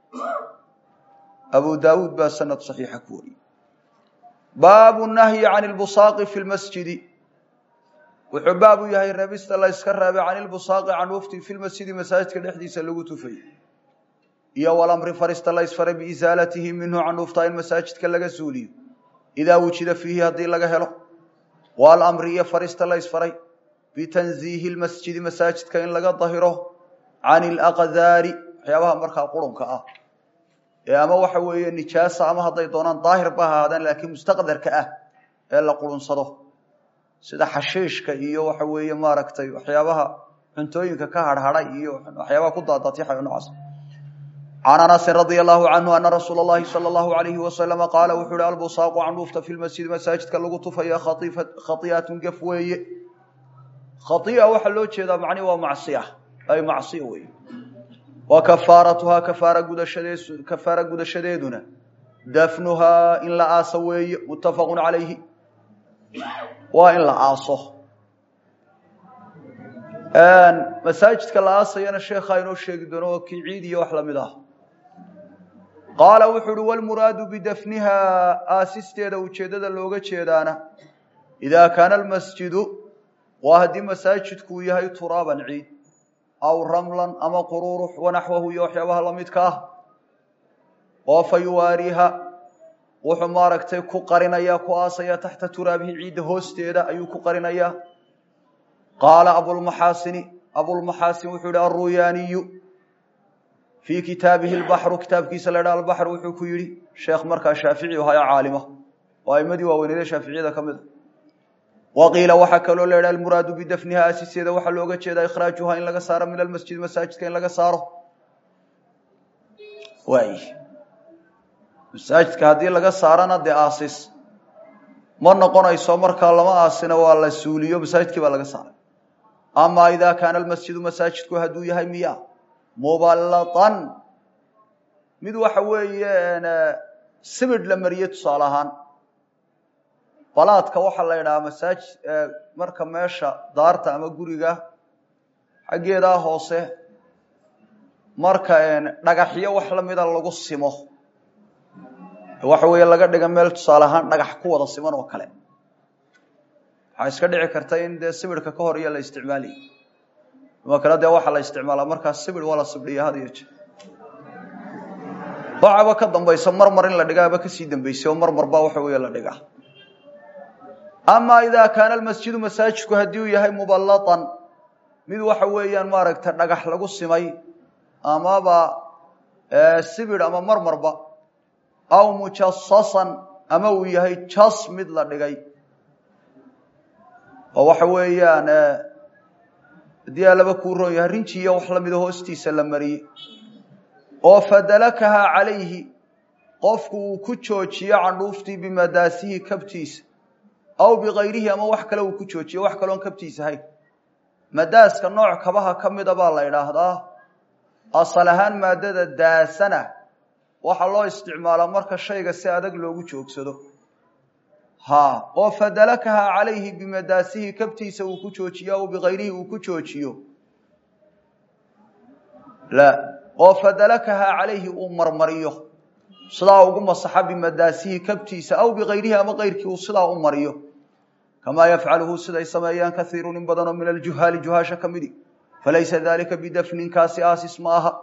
abu daawuud baa sanad صaxiixa ku wariyey baabu nahyi can lbusaaqi fi lmasjidi wuxuu baab u yahay reebista la yska reebay can ilbusaaqi can wafti fi lmasjidi masaajidka dhexdiisa lagu tufay iyo walamri farista la ysfaray biisaalatihi minhu can ufta in masaajidka laga suuliyo idaa wujida fiihi haddii laga helo walamri iyo farista la ysfaray bitanziihi lmasjidi masaajidka in laga dahiro can ilaqdaari waxyaabaha markaa qurunka ah ee ama waxa weeye nijaasa ama hadday doonaan daahir ba ahaadaan laakiin mustaqdarka ah ee la qurunsado sida xashiishka iyo waxa weeye maaragtay waxyaabaha cuntooyinka ka harhaday iyo waxyaabaha ku daadatiixayo noocaas can anasin radia allahu canhu ana rasuula اllahi salى allahu alayhi wasalama qaala wuxuu uhi albusaaqu canduufta fi lmasjidi masaajidka lagu tufaya khaiatun gef weeye khaia waxaa loo jeedaa macni waa macsiya ay macsiya weeye wa kafaaratuhaa kafaara gudashadee kafaara gudashadeeduna dafnuhaa in la aaso weeye muttafaqu calayhi waa in la aaso masaajidka la aasayana sheekhaa inoo sheegi doono oo kii ciid iyo wax lamid ah qaala wuxuu uhi walmuraadu bidafnihaa aasisteeda ujeeddada looga jeedaana idaa kaana almasjidu waa haddii masaajidku uu yahay turaaban ciid aw ramlan ama qururux wanaxwahu iyo waxyaabaha lamidka ah oo fa yuwaariiha wuxuu maaragtay ku qarinaya ku aasaya taxta turaabihi ciidda hoosteeda ayuu ku qarinayaa qaala abulmaxaasini abulmaxaasin wuxuu yihi alruyaaniyu fii kitaabihi lbaxru kitaabkiisa la ydhaha albaxr wuxuu ku yidhi sheekh markaa shaafici ahayo caalima oo aimadii waaweynede shaaficiyada ka mid a wa qiila waxaa kaloo la ydhaha almuraadu bidafniha aasiseeda waxaa looga jeedaa ikhraajuha in laga saaro min almasjid masaajidka in laga saaro waay masaajidka haddii laga saarana dee aasis ma noqonayso markaa lama aasina waa la suuliyo masaajidkii baa laga saaray ama idaa kaana almasjidu masaajidku hadduu yahay miya muballatan mid waxa weeye sibidh la mariye tusaale ahaan balaadka waxaa la yidhahaa masaajid marka meesha daarta ama guriga xaggeedaa hoose marka dhagaxyo wax lamida lagu simo waxa weeye laga dhiga meel tusaale ahaan dhagax ku wada siman oo kale waxaa iska dhici karta in dee sibidhka ka hor iyo la isticmaalayo ima kale dee waxaa la isticmaalaa markaa sibidh waa la sibdhiya had iyo jeer waxaba ka dambaysa marmar in la dhigaaba kasii dambeysay oo marmar baa waxa weeye la dhigaa ama idaa kaana almasjidu masaajidku haddii uu yahay muballatan mid waxa weeyaan maaragta dhagax lagu simay amaba sibidh ama marmarba aw mujasasan ama uu yahay jas mid la dhigay oo waxa weeyaan haddii alaba kuu roon yahay rinji iyo wax lamida hoostiisa la mariyey oo fadalakahaa calayhi qofku uu ku joojiyo candhuuftii bimadaasihi kabtiisa aw bikayrihi ama wax kale uu ku joojiyo wax kaloon kabtiisa ahayn madaaska nooc kabaha ka mida baa la idhaahdaa asal ahaan maadada daasana waxaa loo isticmaalaa marka shayga si adag loogu joogsado ha oo fadalakahaa calayhi bimadaasihi kabtiisa uu ku joojiyo aw bikayrihi uu ku joojiyo la oo fadalakahaa calayhi uu marmariyo sidaa ugu masaxa bimadaasihi kabtiisa aw bikayrihi ama kayrkii uu sidaa u mariyo kamaa yafcaluhu siday sameeyaan kaiiru in badanoo min aljuhaali juhaasha ka midi falaysa dalika bidafnin kaasi aasis ma aha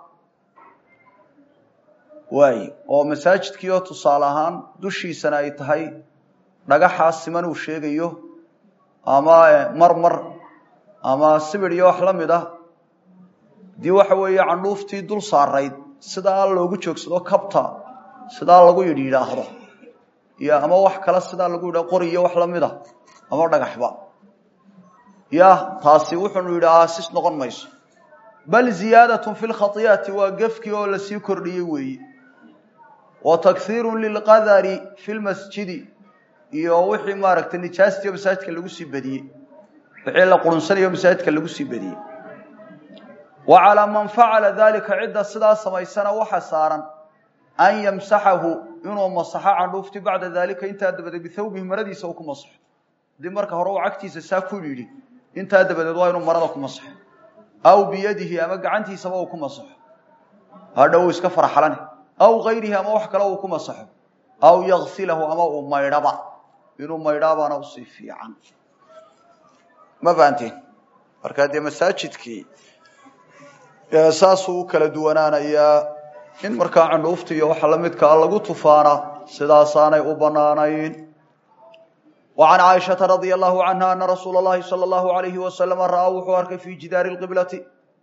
waay oo masaajidkii oo tusaale ahaan dushiisana ay tahay dhagaxaa siman uu sheegayo ama marmar ama sibir iyo wax la mid ah dii waxa weeye candhuuftii dul saarayd sidaa loogu joogsado kabta sidaa lagu yidhi yidhaahdo iyo ama wax kale sidaa lagu yidha qori iyo wax lamid a ama dhagaxba ya taasi wuxuunu yidhi aasis noqon mayso bal ziyaadatun fi lkhati'ati waa gefkii oo lasii kordhiyey weeye wa takhiirun lilqadari fi lmasjidi iyo wixii maaragtay nijaastiyo masaajidka lagu sii badiyey wixii la qurunsanayo masaajidka lagu sii badiyey wa calaa man facala dalika cidda sidaa samaysana waxa saaran an yamsaxahu inuu masaxo candhuufti bacda dalika intaa dabadeed bithawbihi maradiisa uu ku masaxo haddii marka hore uu cagtiisa saa ku yidhi intaa dabadeed waa inuu marada ku masaxo aw biyadihi ama gacantiisaba uu ku masaxo hadha uu iska farxalane aw gayrihi ama wax kale uu ku masaxo aw yaksilahu ama uu maydhaba inuu maydhaabaana usii fiican ma fahanteen markaa dee masaajidkii saasuu u kala duwanaanayaa in markaa candhuufta iyo waxa lamidkaa lagu tufaana sidaasaanay u banaanayn wa can caaishata radia allahu canha ana rasuula اllahi salى اllahu alayhi wasalama ra'aa wuxuu arkay fi jidaari lqiblati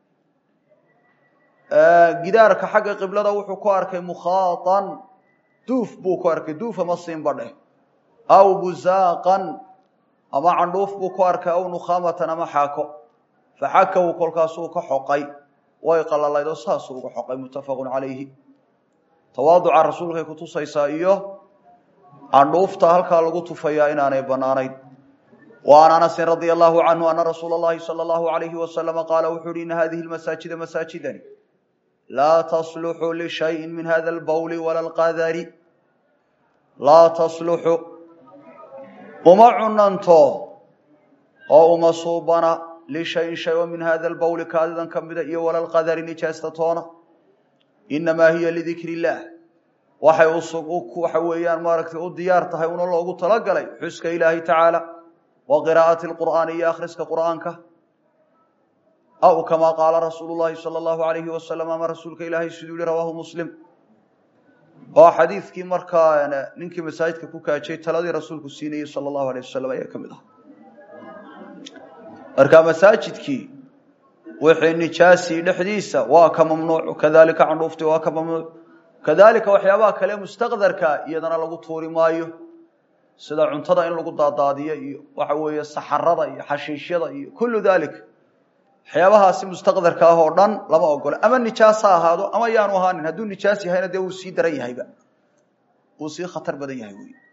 gidaarka xagga qiblada wuxuu ku arkay mukhaaan duuf buu ku arkay duuf ama siinbadheh aw buzaaqan ama candhuuf buu ku arkay aw nukhaamatan ama xaako faxakahu kolkaasuu ka xoqay way qalalayd oo saasuu uga xoqay muttafaqun calayhi tawaaduca rasuulkay kutusaysaa iyo candhuufta halkaa lagu tufayaa inaanay banaanayn wa an anasin radia allahu canhu ana rasuula اllahi salى allahu alayhi wasalama qaala wuxuu uhi ina hadihi lmasaajida masaajidani laa tasluxu lishayi min hada lbawli wala lqadari laa tasluxu uma cunanto oo uma suubana lishayin shay oo min hada lbawli kaadidan ka mida iyo wala lqadari nijaasta toona inamaa hiya lidikri illaah waxay waxa weeyaan maaragtay u diyaar tahay una loogu talagalay xuska ilaahi tacaala wa qiraa'ati lqur'aani iyo akhriska qur'aanka aw kamaa qaala rasuulu llahi sala allahu alayhi wasalam ama rasuulka ilaahay siduu yihi rawaahu muslim oo xadiidkii markaa ninkii masaajidka ku kaajay taladii rasuulku siinayey sala allahu alayh wasalam ayaa ka mid ah marka masaajidkii wixii nijaasii dhexdiisa waa ka mamnuuc kadalika candhuufti waa ka mamnuuc kadalika waxyaabaha kale mustaqdarka iyadana lagu tuuri maayo sida cuntada in lagu daadaadiyo iyo waxa weeye saxarada iyo xashiishyada iyo kullu dalik waxyaabahaasi mustaqdarka ah oo dhan lama ogolo ama nijaas ha ahaado ama yaanu ahaanin hadduu nijaas yahayna dee wuu sii daran yahayba wuu sii khatar badan yahay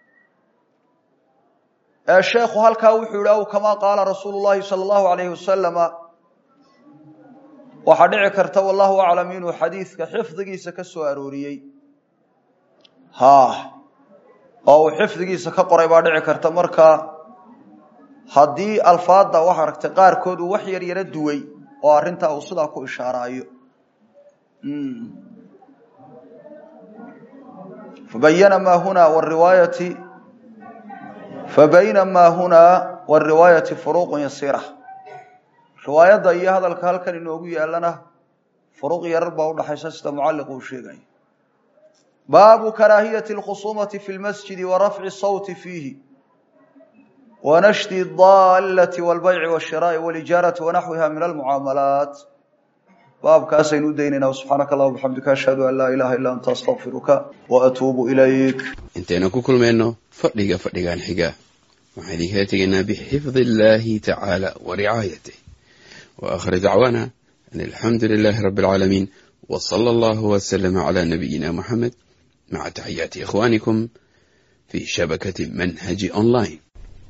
wey sheekhu halkaa wuxuu yihi aw kamaa qaala rasuulu llahi sala allahu alayhi wasalama waxaa dhici karta wallahu aclam inuu xadiidka xifdigiisa ka soo arooriyey ha oo uu xifdigiisa ka qoray baa dhici karta marka haddii alfaadda waxa aragtay qaarkood uu wax yar yaro duway oo arrintaa uu sidaa ku ishaaraayo fabayana maa huna wariwaayati fabayna maa hunaa wariwaayati furuuqun yasiira riwaayadda iyo hadalka halkan inoogu yaalana furuuq yarar baa udhaxaysa sida mucalliq uu sheegaya baabu karaahiyati اlkhusumati fi lmasjidi wa rafci sawti fiihi wa nashdi daallati wاlbayci wاshiraa'i wاlijaarati wanaxwiha min almucaamalaat baabkaasaynu u daynayna subxaanaka allah bxamdika ashhadu an laa ilaha illa anta astaqfiruka waatuubu ilayk intaynu ku kulmayno fadhiga fadhigan xiga waxaan idinkala tegaynaa bixifdi illahi tacaala wa ricaayatih wa akhir dacwaana an alxamdu lilahi rabi alcaalamiin w sala allahu wslama cala nabiyina muxamed maca taxiyaati ikhwanikum fi shabakati manhaji online